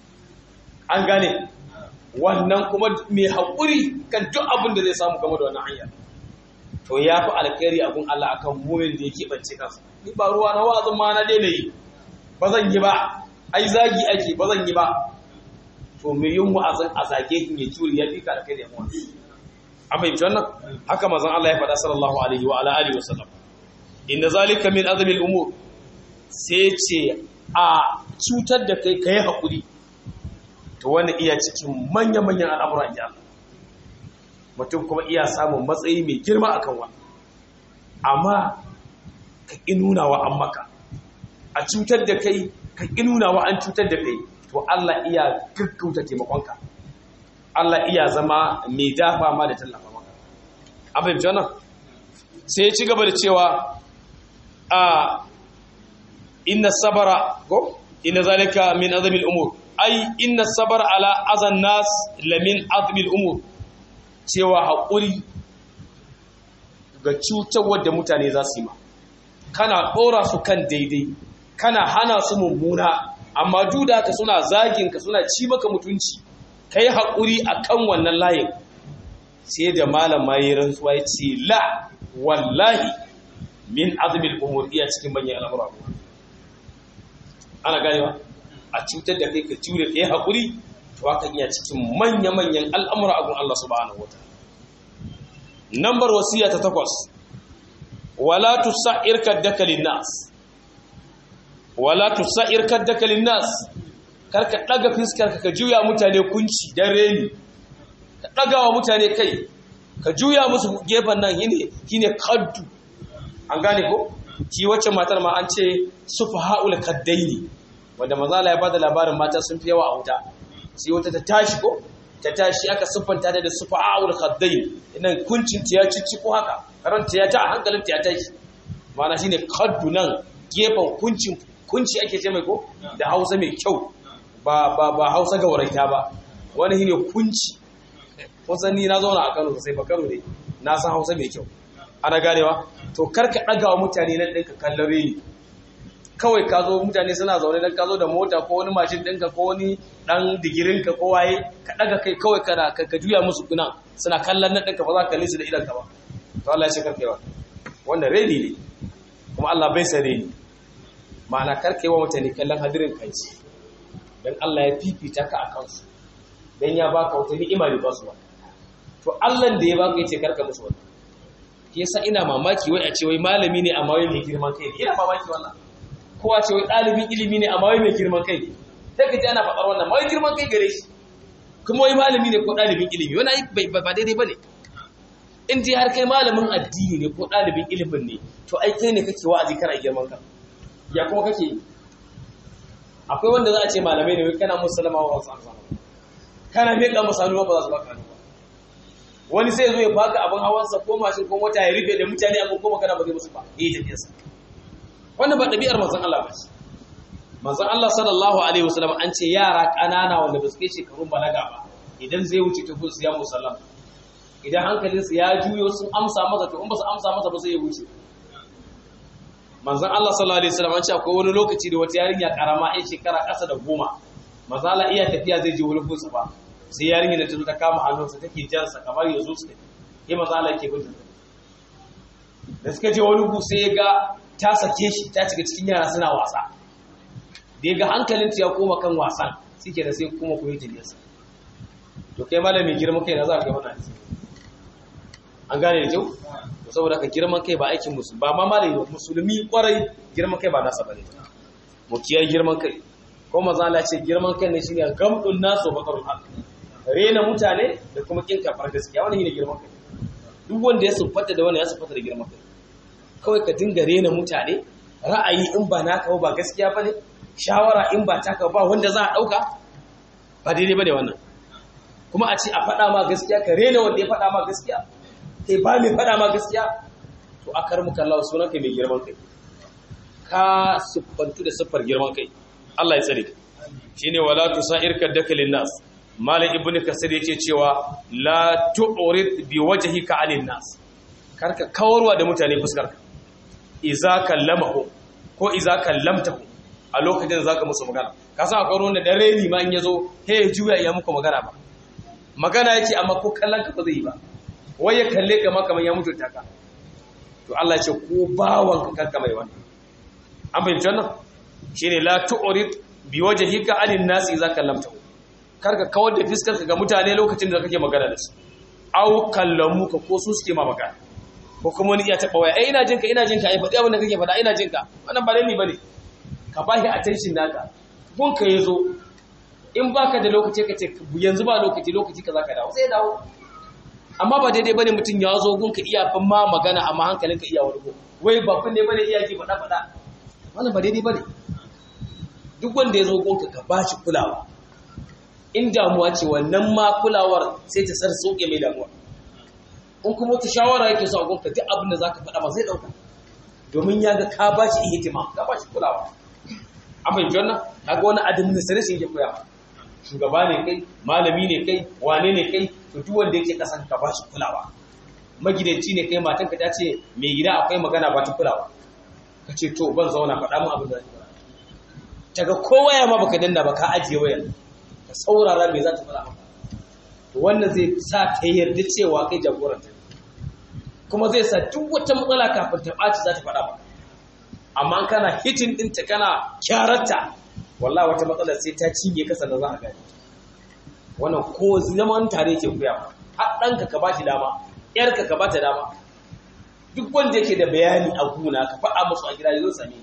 an gane wannan kuma mai haƙuri kan duk abin da zai samu game da wannan hanyar to ya fi alkhairi abin Allah akan mumin da ya keɓance kansa ni ba ruwa na wa'azin ma na daina yi ba zan yi ba ai zagi ake ba zan yi ba to mai yin wa'azin a zage in ya juri ya fi ka alkhairi amma an fahimci wannan haka mazan Allah ya faɗa sallallahu alaihi wa ala alihi wa sallam inna zalika min azmi al-umur sai ce a cutar da kai kai haƙuri to wani iya cikin manya-manyan al'amuran ya mutum kuma iya samun matsayi mai girma akan wani amma ka inunawa an maka a cutar da kai ka inunawa an cutar da kai to Allah iya gaggauta taimakonka Allah iya zama mai dafa ma da tallafa maka abin jana sai ya ci gaba da cewa a inna sabara ko inna zalika min azamil umur ai inna sabar ala azan nas lamin azmil umur cewa haƙuri ga cutarwar da mutane za su yi ma kana ɗora su kan daidai kana hana su mummuna amma duda ka suna zagin ka suna ci maka mutunci ka yi haƙuri a kan wannan layin sai da malam ma yi rantsuwa ya ce la wallahi min azmil umur iya cikin manyan al'amura ana ganewa a cutar da kai ka jure ka yi haƙuri to haka iya cikin manya-manyan al'amura abin Allah subhanahu wata. Nambar wasiya ta takwas, wala tu sa'ir kaddakalin nas, wala tu sa'ir kaddakalin nas, kar ka ɗaga fiskar ka juya mutane kunci don reni, ka ɗaga wa mutane kai, ka juya musu gefen nan shi ne kaddu, an gane ko? Ki wacce matar ma an ce sufa ha'ul kaddai ne. wanda mazala ya bada labarin mata sun fi yawa a wuta sai wata ta tashi ko ta tashi aka siffanta ta da sufa'ul khaddain idan kuncin ta ya cici ko haka karanta ya ta hankalin ta ya tashi mana shine khaddu nan gefen kuncin kunci ake ce mai ko da Hausa mai kyau ba ba ba Hausa ga waraita ba wani shine kunci kusan ni na zauna a Kano sai ba Kano ne na san Hausa mai kyau ana ganewa to karka daga wa mutane nan ɗinka kallon reni kawai ka zo mutane suna zaune don ka zo da mota ko wani mashin ɗinka ko wani ɗan digirinka ko waye ka ɗaga kai kawai kana ka juya musu kuna suna kallon nan ɗinka ba za ka kalli su da idanka ba to Allah ya ce karkewa wanda reni ne kuma Allah bai san reni ma'ana karka yi wa mutane kallon hadirin kanci don Allah ya fifita ka a kansu don ya baka wata ni'ima ne ba su ba to Allah da ya baka yace karka musu wannan ke yasa ina mamaki wai a ce wai malami ne amma wai mai girman kai ne ina mamaki wannan ko a ce wai ɗalibin ilimi ne amma wai mai girman kai ne sai ka ji ana faɗar wannan ma wai girman kai gare shi kuma wai malami ne ko ɗalibin ilimi wani ba daidai ba ne in ji har kai malamin addini ne ko ɗalibin ilimin ne to ai kai ne kake wa'azi kana girman ka ya kuma kake yi akwai wanda za a ce malamai ne kana musulma wa wasu amsa kana miƙa musu hannu ba za su baka hannu ba wani sai zo ya baka abin hawansa ko mashin ko mota ya rufe da mutane a ko magana ba zai musu ba yi tafiyarsa wannan ba ɗabi'ar manzon Allah ba ce manzon Allah sallallahu alaihi wasallam an ce yara ƙanana wanda ba su kai shekarun balaga ba idan zai wuce ta gun su ya musallam idan hankalinsu ya juyo sun amsa masa to in ba su amsa masa ba sai ya wuce manzon Allah sallallahu alaihi wasallam an ce akwai wani lokaci da wata yarinya karama ai shekara ƙasa da goma manzon Allah iya tafiya zai je wani gunsa ba sai yarinya da ta zo ta kama hannunsa take jansa kamar ya zo su sai manzon Allah yake bin da suka je wani gu sai ya ga ta sake shi ta cika cikin yara suna wasa da ya ga hankalinta ya koma kan wasan suke da sai kuma koyi tafiyarsa to kai malami girman kai na za ka ga wannan an gane da kyau saboda ka girman kai ba aikin musu ba ma malami ba musulmi kwarai girman kai ba nasa bane mu kiyar girman kai ko maza Allah ce girman kai ne shine gamdun nasu bakarul haq rena mutane da kuma kin kafar gaskiya wannan shine girman kai duk wanda ya sufata da wannan ya sufata da girman kai kawai ka dinga rena mutane ra'ayi in ba naka ba gaskiya bane shawara in ba taka ba wanda za a dauka ba daidai bane wannan kuma a ce a faɗa ma gaskiya ka rena wanda ya faɗa ma gaskiya kai ba mai faɗa ma gaskiya to a kar muka Allah sunan kai mai girman kai ka siffantu da siffar girman kai Allah ya tsare shine wala tusair kaddaka linnas malik ibn kasir yake cewa la tu'rid bi wajhika 'anil nas karka kawarwa da mutane fuskar ka iza kallamahu ko iza kallamtahu a lokacin da zaka musu magana ka san akwai wanda da reni ma in yazo he juya ya muku magana ba magana yake amma ko kallon ka ba zai yi ba wai ya kalle ka ma kamar ya mutunta ka to Allah ya ce ko bawan ka karka mai wannan an fahimci wannan shine la tu'rid bi wajhika 'anil nas idza kallamta karka kawar da fiskar ka ga mutane lokacin da kake magana da su au kallamu ka ko su suke ma magana ko kuma wani iya taba waya eh ina jinka ina jinka ai faɗi abin da kake faɗa ina jinka wannan ba dalili bane ka bashi attention naka gun ka yazo in baka da lokaci ka ce yanzu ba lokaci lokaci ka zaka dawo sai dawo amma ba daidai bane mutum ya zo gunka iya fin ma magana amma hankalinka iya wani go wai ba kun ne bane iya ji faɗa faɗa wannan ba daidai bane duk wanda ya zo gunka ka ba shi kulawa in damuwa ce wannan ma kulawar sai ta sar sauke mai damuwa in kuma wata shawara yake so a gunka duk abin da zaka faɗa ba zai ɗauka domin ya ga ka ba shi ihtimam ka ba shi kulawa an fahimci wannan kaga wani administration yake koya shugaba ne kai malami ne kai wane ne kai to duk wanda yake kasan ka bashi kulawa magidanci ne kai matanka ta ce mai gida akwai magana ba ta kulawa ka ce to ban zauna faɗa mun abin da zai faɗa daga kowa ya ma baka danna ba ka ajiye wayar ka saurara me za ta faɗa maka to wannan zai sa ta yarda cewa kai jagoranta kuma zai sa duk wata matsala kafin ta ɓaci za ta faɗa maka amma kana hitin ɗinta kana kyararta wallah wata matsala sai ta cinye ka sannan za a gani wannan ko zaman tare ke kuya har ɗanka ka ba shi dama ƴarka ka ba ta dama duk wanda yake da bayani a guna ka faɗa musu a gida zai same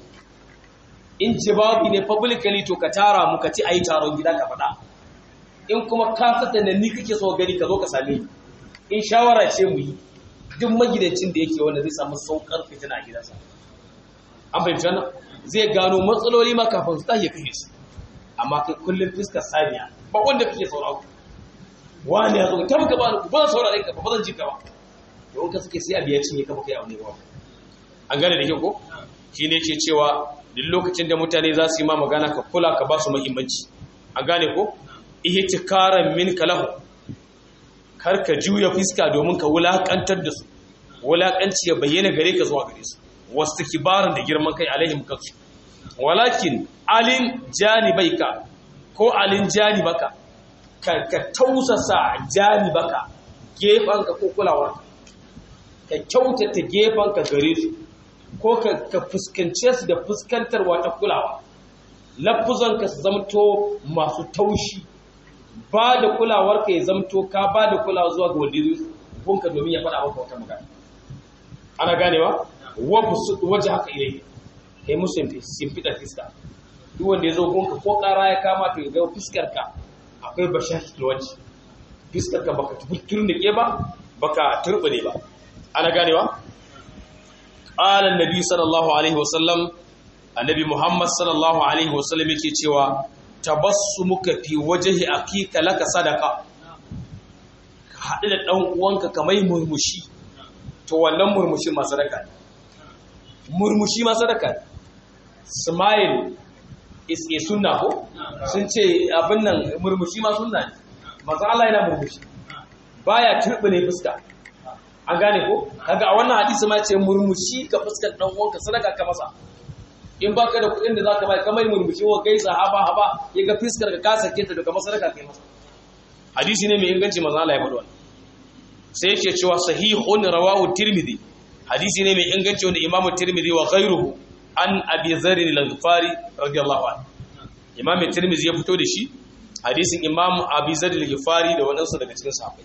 in jawabi ne publicly to ka tara mu ka ci ayi taron gida ka faɗa in kuma ka fata da ni kake so gani ka zo ka same ni in shawara ce mu yi duk magidancin da yake wanda zai samu saukar fitina a gidansa an fahimci wannan zai gano matsaloli ma kafin su tashi kashe su amma kai kullum fiskar saniya ba wanda kake sauraro wani ya zo ta muka ba ku ba saurare ka ba zan ji ka ba to in ka suke sai abiya cinye ka baka yi abu ne ba an gane da kyau ko shine yake cewa duk lokacin da mutane za su yi ma magana ka kula ka ba su muhimmanci an gane ko ihtikaran min kalahu kar ka juya fiska domin ka wulakantar da su wulakanci ya bayyana gare ka zuwa gare su wasu kibarin da girman kai alaihim kansu walakin alin janibaika ko alin janibaka ka ka tausasa janibaka gefanka ko kulawarka ka kyautata gefanka gare su ko ka fuskance su da fuskantarwa ta kulawa lafuzan ka su zamto masu taushi ba da kulawar ka ya zamto ka ba da kulawa zuwa ga wanda gunka domin ya faɗa maka wata magana ana ganewa waje haka ilai kai musu simfiɗa fiska duk wanda ya zo gunka ko ƙara ya kama to ya ga fiskar ka akwai bashashi waje fiskar ka baka turnike ba baka turbine ba ana ganewa qala annabi sallallahu alaihi wasallam annabi muhammad sallallahu alaihi wasallam yake cewa tabassumuka fi wajhi akika laka sadaqa ka haɗu da ɗan uwanka kamar murmushi to wannan murmushi ma sadaka ne murmushi ma sadaka ne smile is a sunna ko sun ce abin nan murmushi ma sunna ne manzo Allah yana murmushi baya turbine fuska an gane ko kaga a wannan hadisi ma ce murmushi ka fuskar dan uwanka sadaka ka masa in baka da kuɗin da zaka bai kamar murmushi wa gaisa haba haba ya ga fuskar ka ka sake ta daga sadaka kai masa hadisi ne mai inganci manzo Allah ya faɗa wannan sai yake cewa sahihun rawahu tirmidhi hadisi ne mai inganci wanda imamu tirmidhi wa ghayruhu an abi dharr al-ghifari radiyallahu anhu imam tirmidhi ya fito da shi hadisin imam abi dharr al-ghifari da wadansu daga cikin sahabbai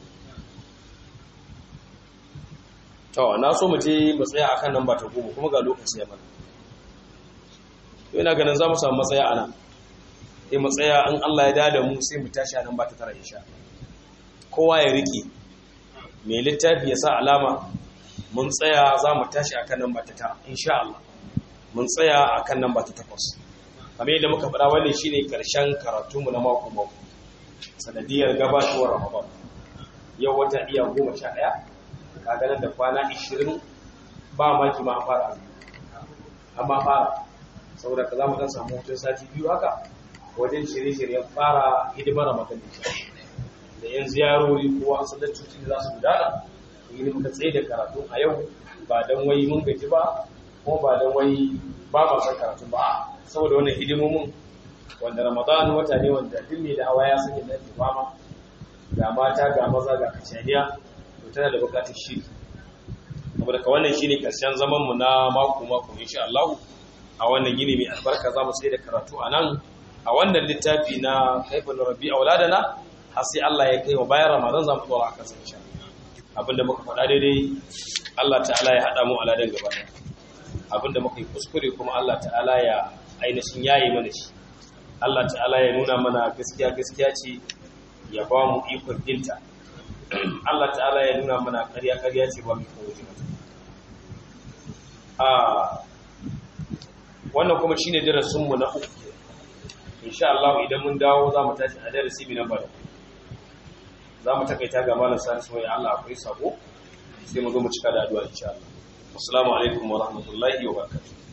to na so mu je mu tsaya akan nan ba ta goma kuma ga lokaci ya mana to ina ganin za mu samu matsaya ana sai mu tsaya in Allah ya dada mu sai mu tashi a nan ba ta tara insha kowa ya rike mai littafi ya sa alama mun tsaya za mu tashi akan nan ba ta tara insha Allah mun tsaya akan nan ba ta takwas kamar yadda muka faɗa wannan shine karshen karatunmu na mako mako sanadiyar gabatowar Ramadan yau wata iya goma sha ɗaya kaga nan da kwana ishirin ba maki ma fara azumi amma fara saboda ka za mu dan samu hutun sati biyu haka wajen shirye-shiryen fara hidimar Ramadan da yan ziyarori ko an sallar cuci da za su gudana yi muka tsaye da karatu a yau ba don wai mun gaji ba ko ba don wai ba ma san karatu ba saboda wannan hidimomin wanda ramadan wata ne wanda duk ne da hawa ya sanya da fama ga mata ga maza ga kacaniya to tana da bukatar shiri saboda ka wannan shine karshen zaman mu na mako mako insha Allah a wannan gini mai albarka za mu tsaye da karatu a nan a wannan littafi na kaifin rabbi auladana har sai Allah ya kai wa bayan Ramadan za mu tsora a kansa insha abinda muka faɗa daidai Allah ta'ala ya haɗa mu aladan gaba abinda muka yi kuskure kuma Allah ta'ala ya ainihin yayi mana shi Allah ta'ala ya nuna mana gaskiya gaskiya ce ya ba mu ikon binta Allah ta'ala ya nuna mana ƙarya ƙarya ce ba mu ikon wuce mata a wannan kuma shine darasin mu na uku insha Allah idan mun dawo za mu tashi a darasi bi namba za mu takaita ga malam salisu wai Allah akwai sabo sai mu zo mu cika da addu'a insha Allah assalamu alaikum wa rahmatullahi wa barakatuh